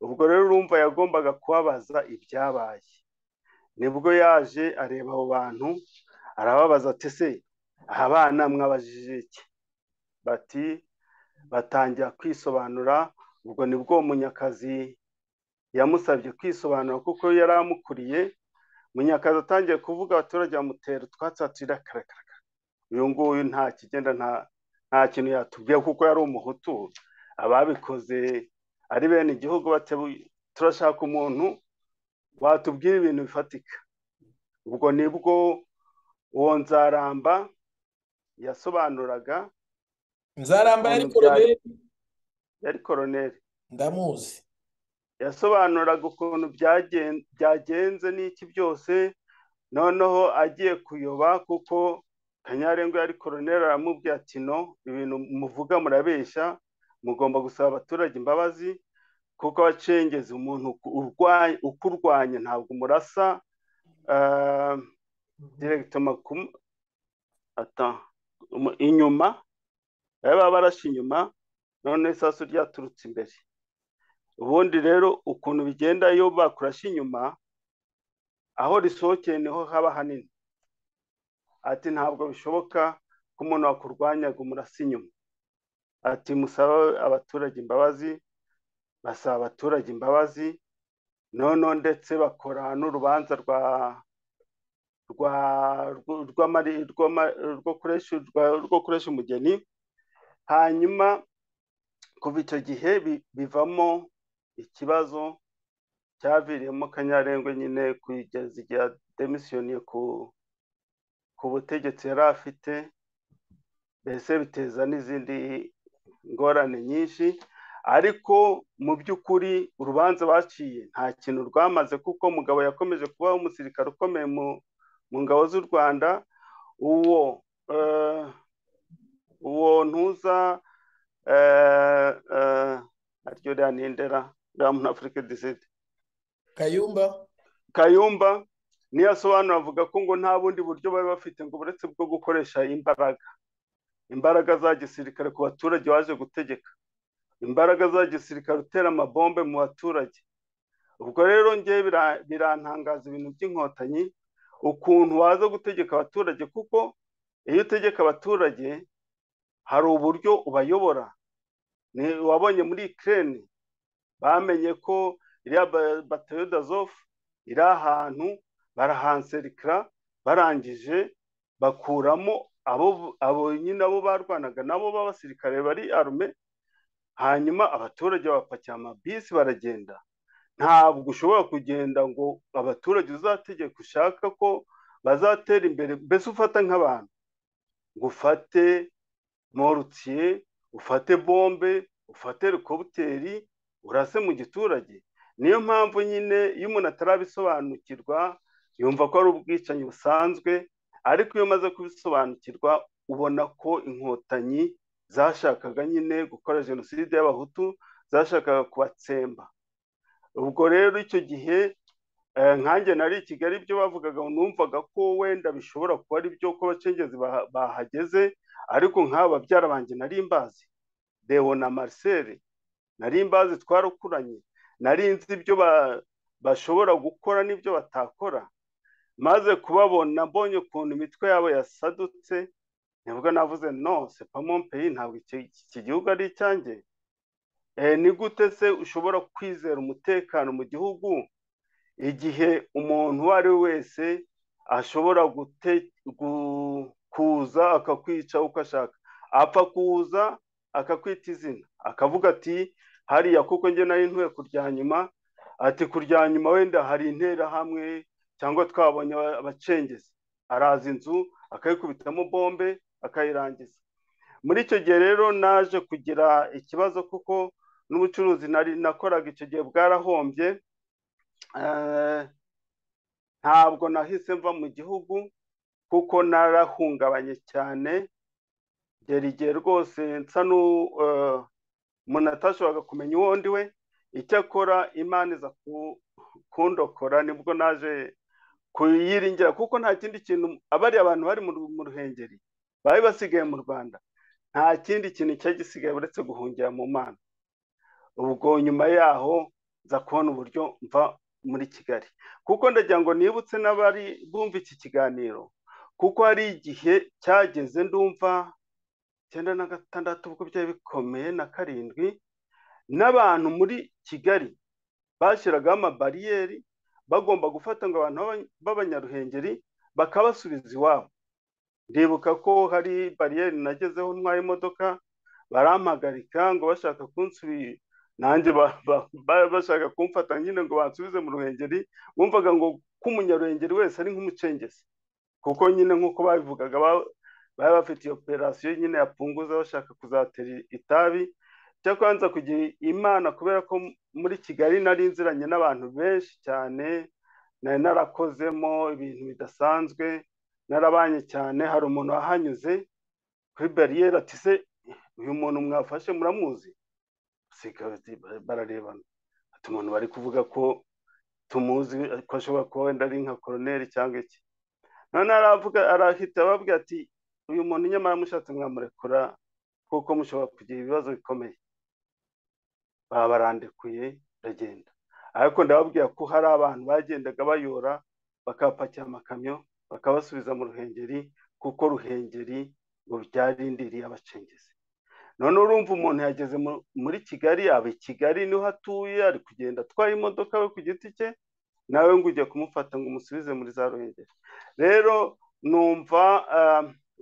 ubwo rero urumva yagombaga kubabaza ibyabaye nibwo yaje areba abo bantu arababaza ati se aha bana mwabajije iki bati batangira kwisobanura ubwo nibwo munyakazi yamusabye kwisobanura kuko yari amukuriye munyakazi atangiye kuvuga abaturage bamutera utwatsi karakara uyu nguyu nta kigenda nta nta kintu yatubwiye kuko yari umuhutu ababikoze ari bene igihugu turashaka umuntu watubwira ibintu bifatika ubwo nibwo uwo nzaramba yasobanuraga
nzaramba yari koroneri
yari koroneri
ndamuzi
yasobanuraga ukuntu byagenze n'iki byose noneho agiye kuyoba kuko kanyarengo yari koroneri aramubwira ati no ibintu muvuga murabeshya mugomba gusaba abaturage imbabazi kuko abacengeza umuntu ukurwanya ntabwo umurasa inyuma baba barashe inyuma none isasu ryaturutse imbere ubundi rero ukuntu bigenda iyo bakurashe inyuma aho risohokeye niho haba hanini ati ntabwo bishoboka ko umuntu wakurwanyaga umurasa inyuma ati musaba abaturage imbabazi basaba abaturage imbabazi noneho ndetse bakora n'urubanza rwa rwo kuresha umugeni hanyuma kuva icyo gihe bivamo ikibazo cyaviriyemo kanyarengwa nyine kugeza igihe demisiyoniye ku ku butegetsi yari afite mbese biteza n'izindi ngorane nyinshi ariko mu by'ukuri urubanza baciye nta kintu rwamaze kuko umugabo yakomeje kubaho umusirikare ukomeye mu ngabo z'u rwanda uwo uwo ntuza aryo rya ntindera rya muri afurika disidi
kayumba
kayumba niyo asobanura avuga ko ngo nta bundi buryo bari bafite ngo uretse bwo gukoresha imbaraga imbaraga za gisirikare ku baturage waje gutegeka imbaraga za gisirikare utera amabombe mu baturage ubwo rero ngewe birantangaza ibintu by'inkotanyi ukuntu waza gutegeka abaturage kuko iyo utegeka abaturage hari uburyo ubayobora wabonye muri ikirere bamenye ko iriya batayo dazofu iri ahantu barahanserikira barangije bakuramo abo nyine abo barwanaga nabo b'abasirikare bari arume hanyuma abaturage bapakira amabisi baragenda ntabwo ushobora kugenda ngo abaturage uzategeka ushaka ko bazatera imbere mbese ufata nk'abantu ngo ufate morutiye ufate bombe ufate helikoputeri urase mu giturage niyo mpamvu nyine iyo umuntu atarabisobanukirwa yumva ko ari ubwicanyi busanzwe ariko iyo umaze kubisobanukirwa ubona ko inkotanyi zashakaga nyine gukora jenoside y'abahutu zashakaga kubatsemba ubwo rero icyo gihe nkanjye nari i kigali ibyo bavugaga numvaga ko wenda bishobora kuba ari byo ko abacengezi bahageze ariko nk'aba babyara banjye nari mbazi dewo na marcel nari mbazi twarakuranye nari nzi ibyo bashobora gukora n'ibyo batakora maze kubabona mbonye ukuntu imitwe yabo yasadutse nibwo navuze no sepamompeyi ntabwo iki gihugu ari icyanjye ni gute se ushobora kwizera umutekano mu gihugu igihe umuntu uwo ari we wese ashobora kuza akakwica uko ashaka apfa kuza akakwita izina akavuga ati hariya kuko njye nari ntuye kuryanyuma ati kuryanyuma wenda hari interahamwe cyangwa twabonye abacengezi araza inzu akayikubitamo bombe akayirangiza muri icyo gihe rero naje kugira ikibazo kuko n'ubucuruzi nakoraga icyo gihe bwarahombye ntabwo nahise mva mu gihugu kuko narahungabanye cyane ngera igihe rwose nsa umuntu atashoboraga kumenya uwo ndi we icyakora imana iza kundokora nibwo naje kuyiringira kuko nta kindi kintu abariya abantu bari mu ruhengeri bari basigaye mu rwanda nta kindi kintu cyari gisigaye uretse guhungira mu mana ubwo nyuma yaho nza kubona uburyo mva muri kigali kuko ndagira ngo nibutse n'abari bumva iki kiganiro kuko hari igihe cyageze ndumva icyenda na gatandatu ubwo byari bikomeye na karindwi n'abantu muri kigali bashyiragaho amabariyeri bagomba gufata ngo abantu b'abanyaruhengeri bakabasubiza iwabo ndibuka ko hari bariyeri nagezeho ntwaye imodoka barampagarika ngo bashaka kunsubiza nanjye bashaka kumfata nyine ngo bansubize mu ruhengeri bumvaga ngo ko umunyaruhengeri wese ari nk'umucengezi kuko nyine nk'uko babivugaga bari bafite iyo operasiyo nyine yapunguza bashaka kuzatera itabi cyakora nza kugira imana kubera ko muri kigali nari nziranye n'abantu benshi cyane nari narakozemo ibintu bidasanzwe narabanye cyane hari umuntu wahanyuze kuri bariyeri ati se uyu muntu mwafashe muramuzi bararebana ati umuntu bari kuvuga ko tumuzi ko ashobora kuba wenda ari nka koroneri cyangwa iki noneho arahita ababwira ati uyu muntu nyamara mushatse mwamurekura kuko mushobora kugira ibibazo bikomeye babarandekuye baragenda ariko ndababwira ko hari abantu bagendaga bayora bakabapakira amakamyo bakabasubiza mu ruhengeri kuko ruhengeri ngo byarindiriye abacengezi none urumva umuntu yageze muri kigali aba i kigali niho atuye ari kugenda atwaye imodoka we ku giti cye nawe ngo ujye kumufata ngo umusubize muri za ruhengeri rero numva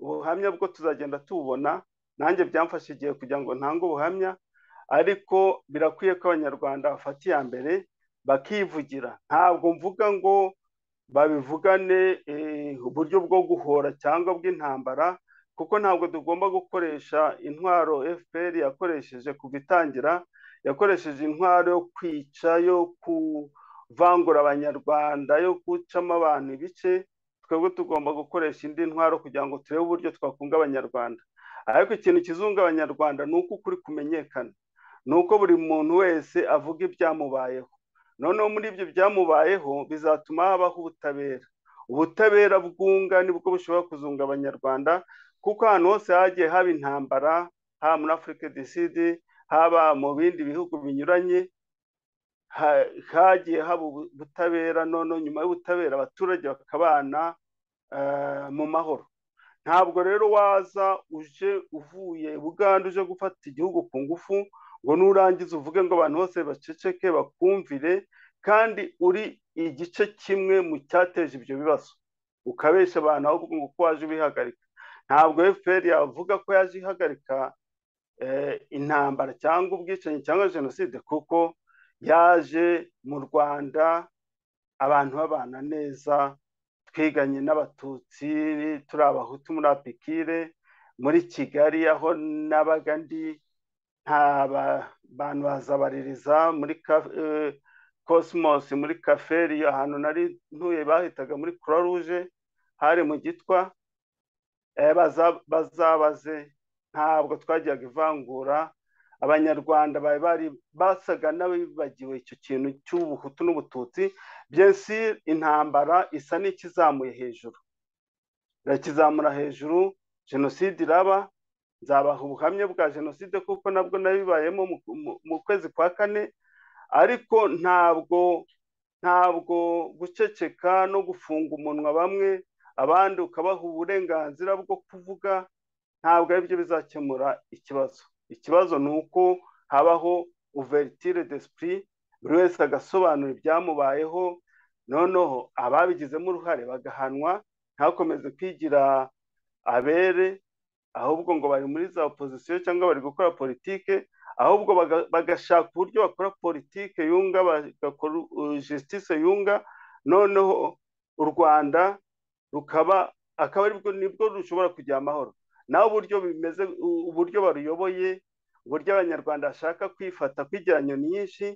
ubuhamya bwo tuzagenda tubona nanjye byamfashe igihe kugira ngo ntange ubuhamya ariko birakwiye ko abanyarwanda bafata iya mbere bakivugira ntabwo mvuga ngo babivugane uburyo bwo guhora cyangwa bw'intambara kuko ntabwo tugomba gukoresha intwaro fpr yakoresheje kuva itangira yakoresheje intwaro yo kwica yo kuvangura abanyarwanda yo gucamo abantu ibice twebwe tugomba gukoresha indi ntwaro kugira ngo turebe uburyo twakunga abanyarwanda ariko ikintu kizunga abanyarwanda ni uko ukuri kumenyekana ni uko buri muntu wese avuga ibyamubayeho noneho muri ibyo byamubayeho bizatuma habaho ubutabera ubutabera bwunga nibwo bushobora kuzunga abanyarwanda kuko ahantu hose hagiye haba intambara haba muri afurika disidi haba mu bindi bihugu binyuranye hagiye haba ubutabera none nyuma y'ubutabera abaturage bakabana mu mahoro ntabwo rero waza uje uvuye bugande uje gufata igihugu ku ngufu ngo nurangiza uvuge ngo abantu bose baceceke bakumvire kandi uri igice kimwe mu cyateje ibyo bibazo ukabeshya abantu ahubwo ngo uko waje ubihagarika ntabwo fpr yavuga ko yaje ihagarika intambara cyangwa ubwicanyi cyangwa jenoside kuko yaje mu rwanda abantu babana neza twiganye n'abatutsi turi abahutu muri apikire muri kigali aho nabaga ndi nta bantu bazabaririza muri cosmos muri kaferi ahantu nari ntuye bahitaga muri croix rouge hari mu gitwa bazabaze ntabwo twajyaga ivangura abanyarwanda bari basaga n'abibagiwe icyo kintu cy'ubuhutu n'ubututsi byinshi intambara isa n'ikizamuye hejuru irakizamura hejuru jenoside iraba nzabaha ubuhamya bwa jenoside kuko nabwo nabibayemo mu kwezi kwa kane ariko ntabwo ntabwo guceceka no gufunga umunwa bamwe abandi ukabaha uburenganzira bwo kuvuga ntabwo aribyo bizakemura ikibazo ikibazo ni uko habaho uvertire desipuri buri wese agasobanura ibyamubayeho noneho ababigizemo uruhare bagahanwa ntakomeze kwigira abere ahubwo ngo bari muri za opozisiyo cyangwa bari gukora politike ahubwo bagashaka uburyo bakora politike yunga bagakora justice yunga noneho u rwanda rukaba akaba aribwo nibwo rushobora kugira amahoro naho uburyo bimeze uburyo baruyoboye uburyo abanyarwanda bashaka kwifata kwigeranya nyinshi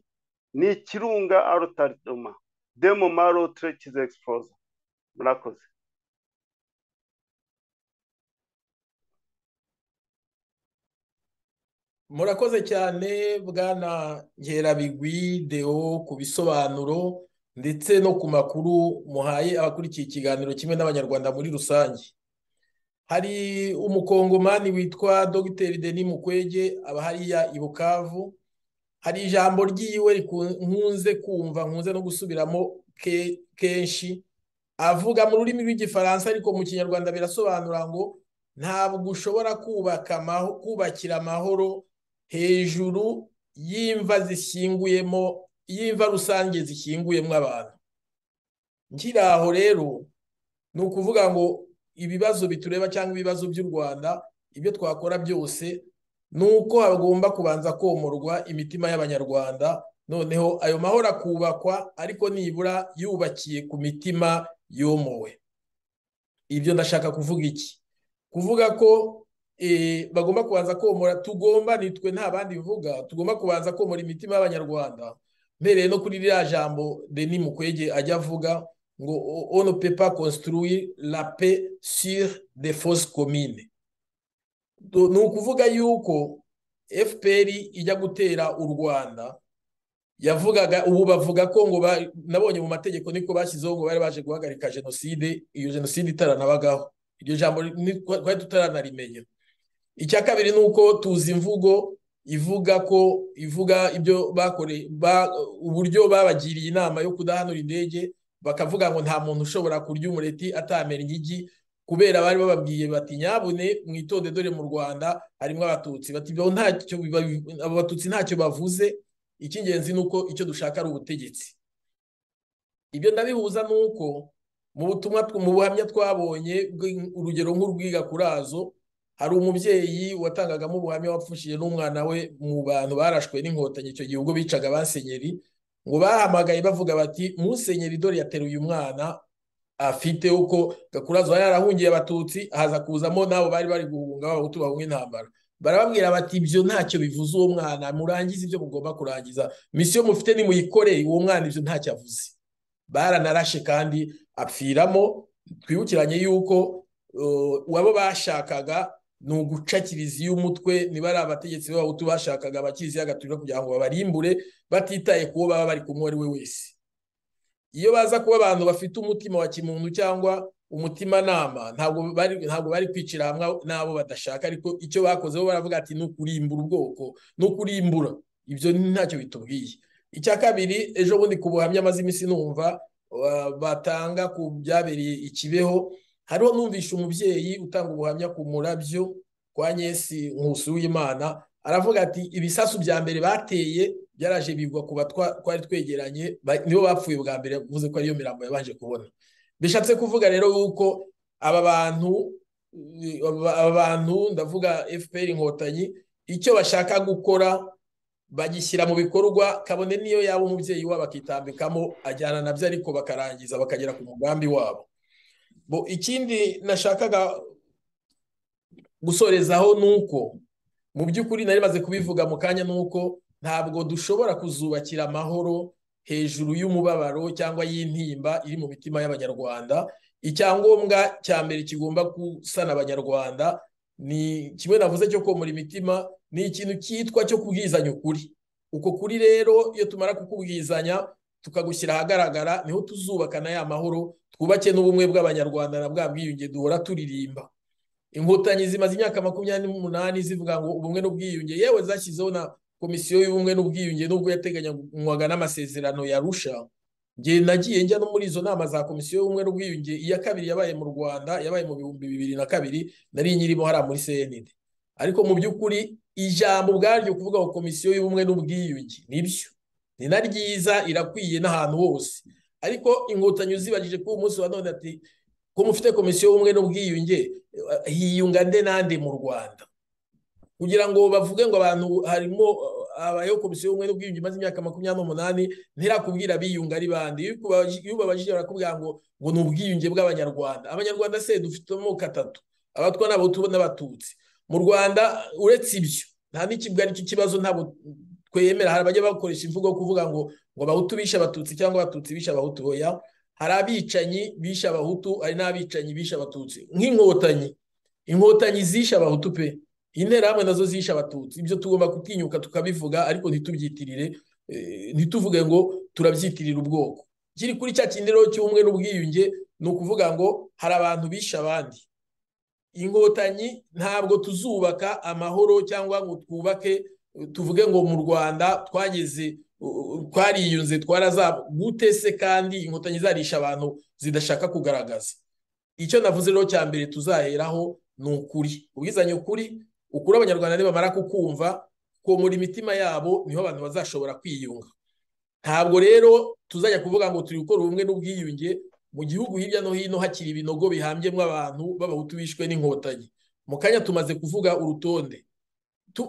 ni ikirunga arotaritoma demo marotre kize egisipoza murakoze
murakoze cyane bwana nkerabigwi deo ku bisobanuro ndetse no ku makuru muhaye abakurikiye ikiganiro kimwe n'abanyarwanda muri rusange hari umukongomani witwa dogiteri deni mukwege aba hariya i bukavu hari ijambo ry'iwe nkunze kumva nkunze no gusubiramo kenshi avuga mu rurimi rw'igifaransa ariko mu kinyarwanda birasobanura ngo ntabwo ushobora kubakira amahoro hejuru y'imva zishyinguyemo y'imva rusange zishyinguyemo abantu nkiri aho rero ni ukuvuga ngo ibibazo bitureba cyangwa ibibazo by'u rwanda ibyo twakora byose ni uko hagomba kubanza komorwa imitima y'abanyarwanda noneho ayo mahoro akubakwa ariko nibura yubakiye ku mitima yomowe ibyo ndashaka kuvuga iki kuvuga ko bagomba kubanza komora tugomba nitwe nta bandi bivuga tugomba kubanza komora imitima y'abanyarwanda mbereye no kuri ririya jambo deni mukwege ajya avuga ngo on ne peut pas construire la paix sur des fausses communes ni ukuvuga yuko fpr ijya gutera u rwanda yavugaga ubu bavuga ko ngo nabonye mu mategeko niko bashyizeho ngo bari baje guhagarika jenoside iyo jenoside itaranabagaho iryo jambo twari tutaranarimenye icya kabiri ni uko tuzi imvugo ivuga ko ivuga ibyo bakore uburyo babagiriye inama yo kudahanura indege bakavuga ngo nta muntu ushobora kurya umureti atamera ingigi kubera bari bababwiye bati nyabune mwitonde dore mu rwanda harimo abatutsi abo batutsi ntacyo bavuze icy'ingenzi ni uko icyo dushaka ari ubutegetsi ibyo ndabihuza ni uko mu butumwa mu buhamya twabonye urugero nk'urwiga kurazo hari umubyeyi watangagamo ubuhamya wapfushije n'umwana we mu bantu barashwe n'inkotanyi icyo gihe ubwo bicaga abasenyeri ngo bahamagaye bavuga bati musenyeri dore yateruye umwana afite uko gakurazo yarahungiye abatutsi haza kuzamo n'abo bari bari guhunga b'abahutu bahunga intambara barababwira bati ibyo ntacyo bivuze uwo mwana murangize ibyo mugomba kurangiza misiyo mufite nimuyikoreye uwo mwana ibyo ntacyo avuze baranarashe kandi apfiramo twibukiranye yuko uwabo bashakaga ni uguca kiliziya umutwe niba ari abategetsi b'abahutu bashakaga abakiliziya gatolika kugira ngo babarimbure batitaye ku bo baba bari kumwe ari we wese iyo baza kuba abantu bafite umutima wa kimuntu cyangwa umutimanama ntabwo bari kwicira hamwe n'abo badashaka ariko icyo bakoze bo baravuga ati ni ukurimbura ubwoko ni ukurimbura ibyo ntacyo bitubwiye icya kabiri ejo bundi ku buhamya amaze iminsi numva batanga ku byabereye ikibeho hariho numvisha umubyeyi utanga ubuhamya ku murabyo kwa nyesi nkusi w'imana aravuga ati ibisasu bya mbere bateye byaraje bigwa ku twari twegeranye nibo bapfuye bwa mbere bivuze ko ariyo mirambo yabanje kubona bishatse kuvuga rero yuko aba bantu aba bantu ndavuga fpr inkotanyi icyo bashaka gukora bagishyira mu bikorwa kabone niyo yaba umubyeyi wabo akitambikamo ajyana nabyo ariko bakarangiza bakagera ku mugambi wabo ikindi nashakaga gusorezaho ni uko mu by'ukuri nari maze kubivuga mu kanya ni uko ntabwo dushobora kuzubakira amahoro hejuru y'umubabaro cyangwa y'intimba iri mu mitima y'abanyarwanda icyangombwa cya mbere kigomba gusana abanyarwanda ni kimwe navuze cyo komora imitima ni ikintu cyitwa cyo kubwizanya ukuri uko kuri rero iyo tumara kukubwizanya tukagushyira ahagaragara niho tuzubakana ya mahoro twubake n'ubumwe bw'abanyarwanda na bwa bwiyunge duhora turirimba inkotanyi zimaze imyaka makumyabiri n'umunani zivuga ngo ubumwe n'ubwiyunge yewe zashyizeho na komisiyo y'ubumwe n'ubwiyunge nubwo yateganywaga n'amasezerano yarusha ngiye nagiye njya no muri izo nama za komisiyo y'ubumwe n'ubwiyunge iya kabiri yabaye mu rwanda yabaye mu bihumbi bibiri na kabiri nari nyirimo hariya muri cnd ariko mu by'ukuri ijambo ubwaryo kuvuga ngo komisiyo y'ubumwe n'ubwiyunge nibyo ni na ryiza irakwiye n'ahantu hose ariko inkotanyi uzibagije ko umunsi wa none ati ko mufite komisiyo y'ubumwe n'ubwiyunge hiyunga nde nande mu rwanda kugira ngo bavuge ngo abantu harimo abayeho komisiyo y'ubumwe n'ubwiyunge imaze imyaka makumyabiri n'umunani ntirakubwira abiyunga ari bande iyo ubabajije barakubwira ngo ngo ni ubwiyunge bw'abanyarwanda amanyarwanda se dufite amoko atatu abatwa n'abahutu n'abatutsi mu rwanda uretse ibyo nta n'ikibwa aricyo kibazo ntabwo twemera hari abajya bakoresha imvugo yo kuvuga ngo ngo abahutu bishe abatutsi cyangwa abatutsi bishe abahutu oya hari abicanyi bishe abahutu hari n'abicanyi bishe abatutsi nk'inkotanyi inkotanyi zishe abahutu pe interahamwe nazo zishe abatutsi ibyo tugomba gutinyuka tukabivuga ariko ntitubyitirire ntituvuge ngo turabyitirira ubwoko kiri kuri cya kindi rero cy'ubumwe n'ubwiyunge ni ukuvuga ngo hari abantu bishe abandi inkotanyi ntabwo tuzubaka amahoro cyangwa ngo twubake tuvuge ngo mu rwanda twageze twariyunze twarazaba gute se kandi inkotanyi zarisha abantu zidashaka kugaragaza icyo navuze rero cya mbere tuzaheraho ni ukuri ubwizanye ukuri ukuri abanyarwanda nibamara kukumva komora imitima yabo niho abantu bazashobora kwiyunga ntabwo rero tuzajya kuvuga ngo turi gukora ubumwe n'ubwiyunge mu gihugu hirya no hino hakiri ibinogo bihambyemo abantu b'abahutu bishwe n'inkotanyi mu kanya tumaze kuvuga urutonde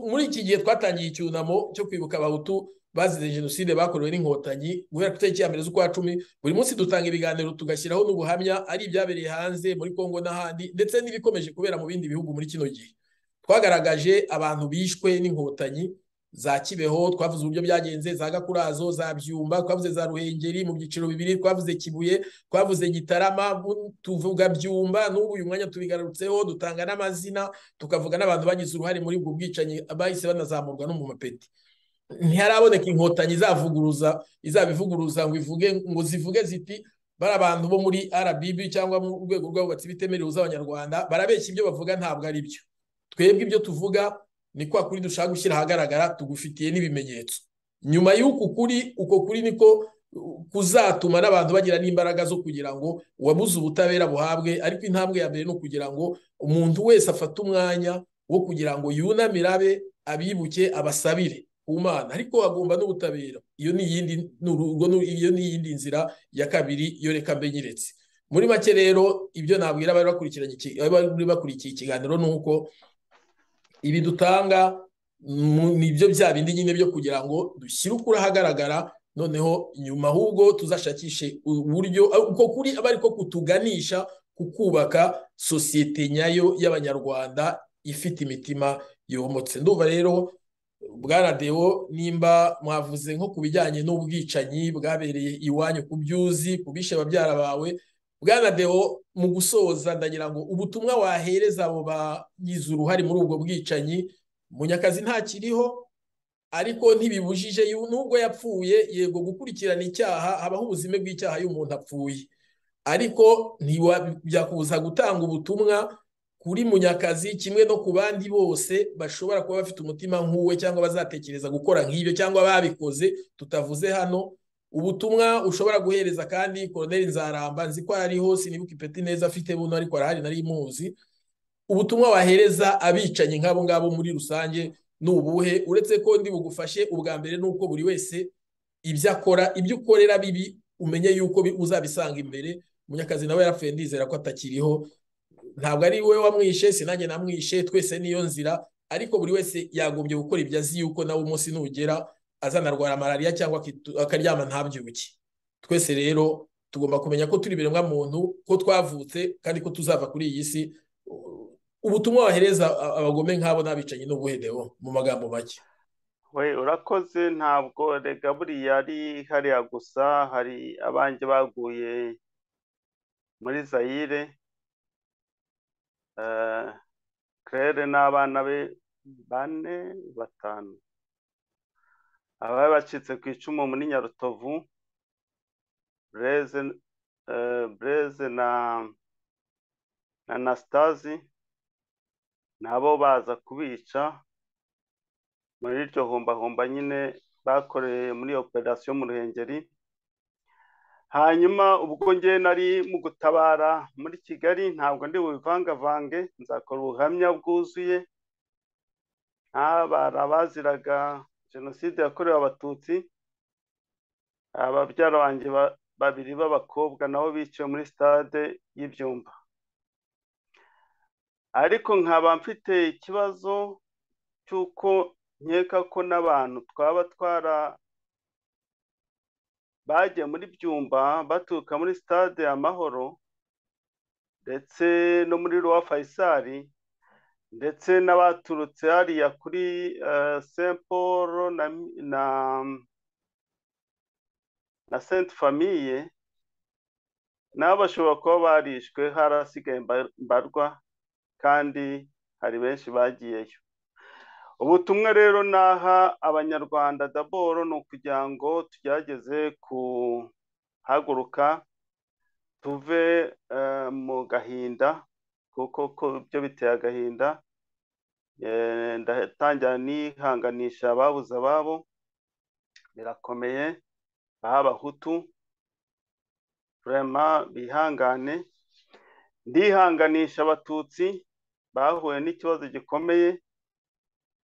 muri iki gihe twatangiye icyunamo cyo kwibuka abahutu bazize jenoside bakorewe n'inkotanyi guhera ku itariki ya mbere z'ukwa cumi buri munsi dutanga ibiganiro tugashyiraho n'ubuhamya ari ibyabereye hanze muri kongo n'ahandi ndetse n'ibikomeje kubera mu bindi bihugu muri kino gihe twagaragaje abantu bishwe n'inkotanyi za kibeho twavuze uburyo byagenze za gakurazo za byumba twavuze za ruhengeri mu byiciro bibiri twavuze kibuye twavuze gitarama tuvuga byumba n'ubu uyu mwanya tubigarutseho dutanga n'amazina tukavuga n'abantu bagize uruhare muri ubwo bwicanyi bahise banazamurwa no mu mapeti ntiharaboneka inkotanyi izavuguruza izabivuguruza ngo ivuge ngo zivuge ziti bari abantu bo muri RBB cyangwa mu rwego rw'abubatsi bitemerewe z'abanyarwanda barabeshya ibyo bavuga ntabwo ari byo twebwe ibyo tuvuga ni kwa kuri dushaka gushyira ahagaragara tugufitiye n'ibimenyetso nyuma y'uku kuri uko kuri niko kuzatuma n'abantu bagira n'imbaraga zo kugira ngo uwabuze ubutabera buhabwe ariko intambwe ya mbere ni ukugira ngo umuntu wese afate umwanya wo kugira ngo yunamire abe abibuke abasabire umwana ariko agomba n'ubutabera iyo ni iyindi iyo ni iyindi nzira ya kabiri yo reka mbenyeretse muri make rero ibyo nabwira abari bakurikiye ikiganiro ni uko ibi dutanga ni byo bya bindi nyine byo kugira ngo dushyire ukuri ahagaragara noneho nyuma ahubwo tuzashakishe uburyo uko kuri aba ariko kutuganisha ku kubaka sosiyete nyayo y'abanyarwanda ifite imitima yomotse ndumva rero bwana deo nimba mwavuze nko ku bijyanye n'ubwicanyi bwabereye iwanyu ku byuzi ku bishe babyara bawe bwana deo mu gusoza ndagira ngo ubutumwa wahereza abo bagize uruhare muri ubwo bwicanyi munyakazi ntakiriho ariko ntibibujije nubwo yapfuye yego gukurikirana icyaha habaho ubuzime bw'icyaha iyo umuntu apfuye ariko ntibyakubuza gutanga ubutumwa kuri munyakazi kimwe no ku bandi bose bashobora kuba bafite umutima nk'uwe cyangwa bazatekereza gukora nk'ibyo cyangwa babikoze tutavuze hano ubutumwa ushobora guhereza kandi koroneri nzaramba nzi ko ariho sinibuke ipeti neza afite buno ariko arahari nari muzi ubutumwa wahereza abicanyi nk'abo ngabo muri rusange ni ubuhe uretse ko ndi bugufashe ubwa mbere ni uko buri wese ibyo akora ibyo ukorera bibi umenye yuko uzabisanga imbere munyakazi nawe yarapfuye ndizera ko atakiriho ntabwo ari we wamwishe sinange namwishe twese niyo nzira ariko buri wese yagombye gukora ibyo azi yuko nawe umunsi nugera azanarwara malariya cyangwa akaryama ntabyuke twese rero tugomba kumenya ko turi ibiremwa muntu ko twavutse kandi ko tuzava kuri iyi si ubutumwa wahereza abagome nk'abo n'abicanyi n'ubuhereho mu magambo make
we urakoze ntabwo rega buriya ari hariya gusa hari abanjye baguye muri zayire kerere n'abana be bane batanu abari bacitse ku icumu muri nyarutovu bureze na anasitazi nabo baza kubica muri iryo humbahumba nyine bakoreye muri operasiyo mu ruhengeri hanyuma ubwo nge nari mu gutabara muri kigali ntabwo ndi bubivangavange nzakora ubuhamya bwuzuye ntabara baziraga jenoside yakorewe abatutsi ababyara banjye babiri b'abakobwa nabo biciwe muri stade y'ibyumba ariko nkaba mfite ikibazo cy'uko nkeka ko n'abantu twaba twara bagiye muri byumba baturuka muri stade amahoro ndetse no muri ruwa fayisari ndetse n'abaturutse hariya kuri saint paul na na saint famille nabo bashobora kuba barishwe harasigaye mbarwa kandi hari benshi bagiyeyo ubutumwa rero naha abanyarwanda daboro ni ukugira ngo tugerageze kuhaguruka tuve mu gahinda kuko byo biteye agahinda ndatangira nihanganisha ababuze ababo birakomeye baha abahutu rema bihangane ndihanganisha abatutsi bahuye n'ikibazo gikomeye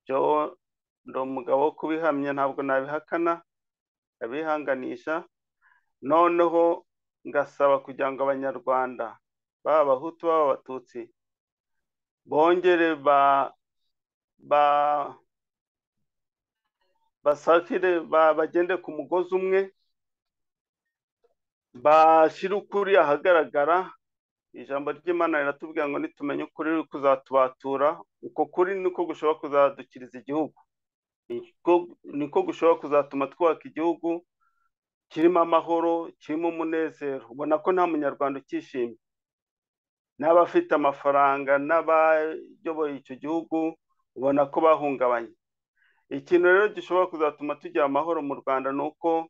byo ndi umugabo wo kubihamya ntabwo nabihakana ndabihanganisha noneho ngasaba kugira ngo abanyarwanda baba abahutu baba abatutsi bongere ba ba basakire bagende ku mugozi umwe bashyire ukuri ahagaragara ijambo ry'imana riratubwira ngo nitumenye ukuri kuzatubatura uko kuri niko gushobora kuzadukiriza igihugu niko gushobora kuzatuma twubaka igihugu kirimo amahoro kirimo umunezero ubona ko nta munyarwanda ukishimye n'abafite amafaranga n'abayoboye icyo gihugu ubona ko bahungabanye ikintu rero gishobora kuzatuma tugira amahoro mu rwanda ni uko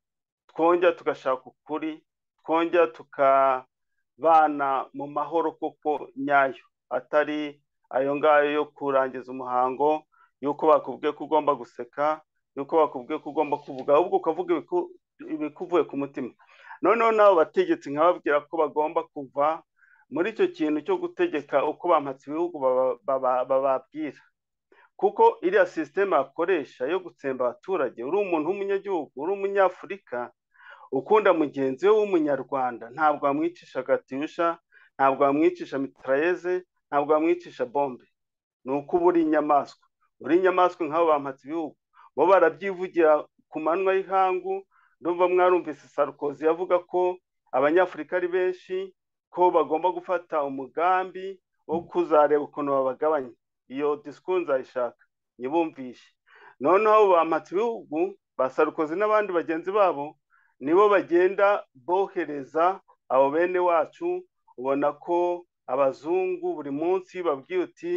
twongera tugashaka ukuri twongera tukabana mu mahoro koko nyayo atari ayo ngayo yo kurangiza umuhango y'uko bakubwiye ko ugomba guseka y'uko bakubwiye ko ugomba kuvuga ahubwo ukavuga ibikuvuye ku mutima noneho n'abo bategetsi nkababwira ko bagomba kuva muri icyo kintu cyo gutegeka uko bampatse ibihugu bababwira kuko iriya sisiteme bakoresha yo gutsemba abaturage uri umuntu w'umunyagihugu uri umunyafurika ukunda mugenzi we w'umunyarwanda ntabwo wamwicisha gatiyusha ntabwo wamwicisha mitarayeze ntabwo wamwicisha bombe ni uko uba uri inyamaswa uri inyamaswa nk'abo bampatse ibihugu bo barabyivugira ku manywa y'ihangu ndumva mwarumvise sarukozi yavuga ko abanyafurika ari benshi ko bagomba gufata umugambi wo kuzareba ukuntu babagabanya iyo disiku nzayishaka ntibumvishe noneho bamatse ibihugu ba sarukozi n'abandi bagenzi babo nibo bagenda bohereza abo bene wacu ubona ko abazungu buri munsi babwiye uti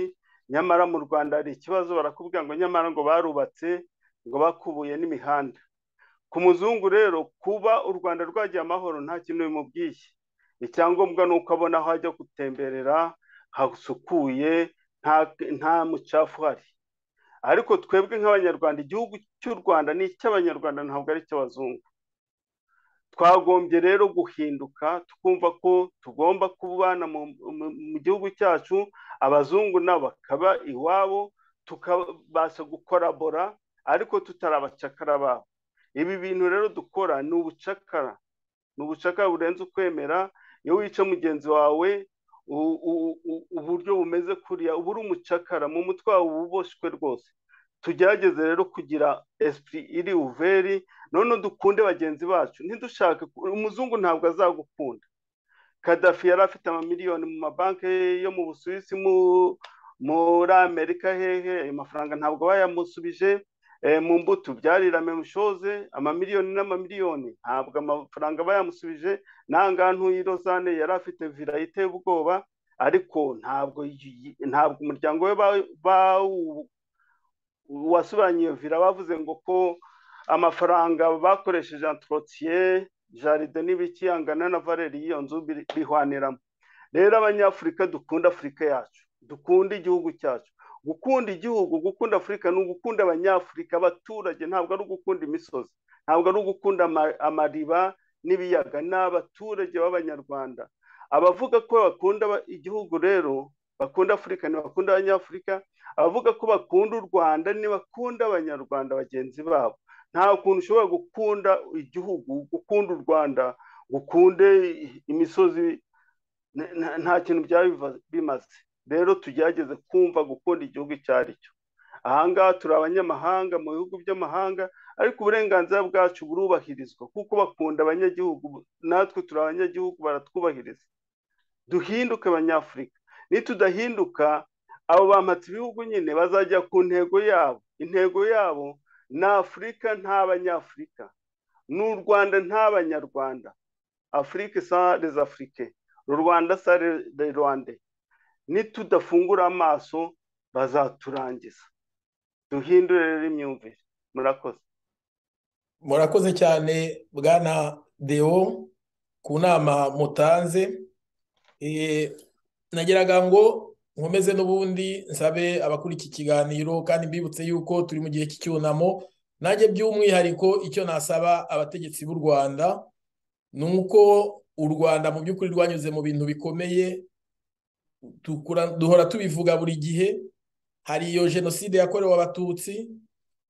nyamara mu rwanda hari ikibazo barakubwira ngo nyamara ngo barubatse ngo bakubuye n'imihanda ku muzungu rero kuba u rwanda rwagiye amahoro nta kintu bimubwiye icyangombwa ni uko abona aho ajya gutemberera hasukuye nta mucafu uhari ariko twebwe nk'abanyarwanda igihugu cy'u rwanda ni icy'abanyarwanda ntabwo ari icy'abazungu twagombye rero guhinduka twumva ko tugomba kubana mu gihugu cyacu abazungu nabo bakaba iwabo tukabasha gukorabora ariko tutari abacakara babo ibi bintu rero dukora ni ubucakara ni ubucakara burenze ukwemera iyo wica mugenzi wawe uburyo bumeze kuriya uba uri umucakara mu mutwe wawe uba uboshywe rwose tugerageze rero kugira esipuri iri uveri none dukunde bagenzi bacu ntidushake umuzungu ntabwo azagukunda kadafi yari afite amamiliyoni mu mabanki yo mu busuwisi muri amerika hehe ayo mafaranga ntabwo bayamusubije mu mbuto byarirame mushoze amamiliyoni n'amamiliyoni ntabwo amafaranga bayamusubije nangaha ntuyi rozane yari afite vira iteye ubwoba ariko ntabwo ntabwo umuryango we wasubiranye iyo vira bavuze ngo ko amafaranga bakoresheje antrotiye jaride n'ibiki angana na valeri y'iyo nzu bihwaniramo rero abanyafurika dukunda afurika yacu dukunda igihugu cyacu gukunda igihugu gukunda afurika ni ugukunda abanyafurika abaturage ntabwo ari ugukunda imisozi ntabwo ari ugukunda amariba n'ibiyaga ni abaturage b'abanyarwanda abavuga ko bakunda igihugu rero bakunda afurika ntibakunda abanyafurika abavuga ko bakunda u rwanda ntibakunda abanyarwanda bagenzi babo nta kuntu ushobora gukunda igihugu gukunda u rwanda gukunde imisozi nta kintu byaba bimaze rero tugerageze kumva gukunda igihugu icyo ari cyo ahangaha turi abanyamahanga mu bihugu by'amahanga ariko uburenganzira bwacu burubahirizwa kuko bakunda abanyagihugu natwe turi abanyagihugu baratwubahiriza duhinduke abanyafurika nitudahinduka abo bampatse ibihugu nyine bazajya ku ntego yabo intego yabo ni afurika nta banyafurika ni u rwanda nta banyarwanda afurika sare afurike rwanda sare rwande nitudafungura amaso bazaturangiza duhindure rero imyumvire murakoze
murakoze cyane bwana deo ku nama mutanze nageraga ngo nkomeze n'ubundi nsabe abakora iki kiganiro kandi mbibutse yuko turi mu gihe cy'icyunamo nanjye by'umwihariko icyo nasaba abategetsi b'u rwanda ni uko u rwanda mu by'ukuri rwanyuze mu bintu bikomeye duhora tubivuga buri gihe hari iyo jenoside yakorewe abatutsi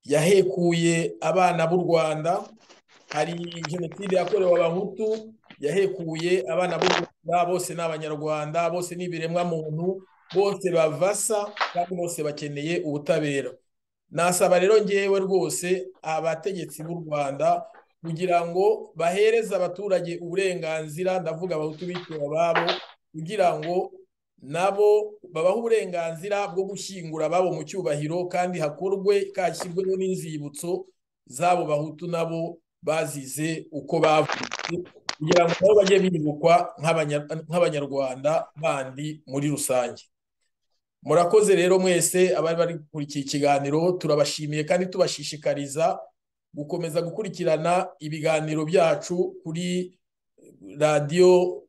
yahekuye abana b'u rwanda hari jenoside yakorewe abahutu yahekuye abana b'u rwanda bose ni abanyarwanda bose ni ibiremwamuntu bose bavasa kandi bose bakeneye ubutabera nasaba rero ngewe rwose abategetsi b'u rwanda kugira ngo bahereze abaturage uburenganzira ndavuga abahutu biciwe ababo kugira ngo nabo babaha uburenganzira bwo gushyingura ababo mu cyubahiro kandi hakorwe kashyirweho n'inzibutso z'abo bahutu nabo bazize uko bavutse kugira ngo nabo bajye bibukwa nk'abanyarwanda bandi muri rusange murakoze rero mwese abari bari gukurikiye ikiganiro turabashimiye kandi tubashishikariza gukomeza gukurikirana ibiganiro byacu kuri radiyo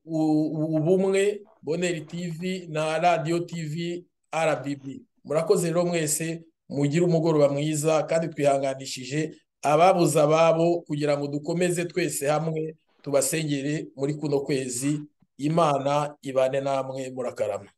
ubumwe boneri tivi na radiyo tivi rbb murakoze rero mwese mugire umugoroba mwiza kandi twihanganishije ababuze ababo kugira ngo dukomeze twese hamwe tubasengere muri kuno kwezi imana ibane namwe murakarama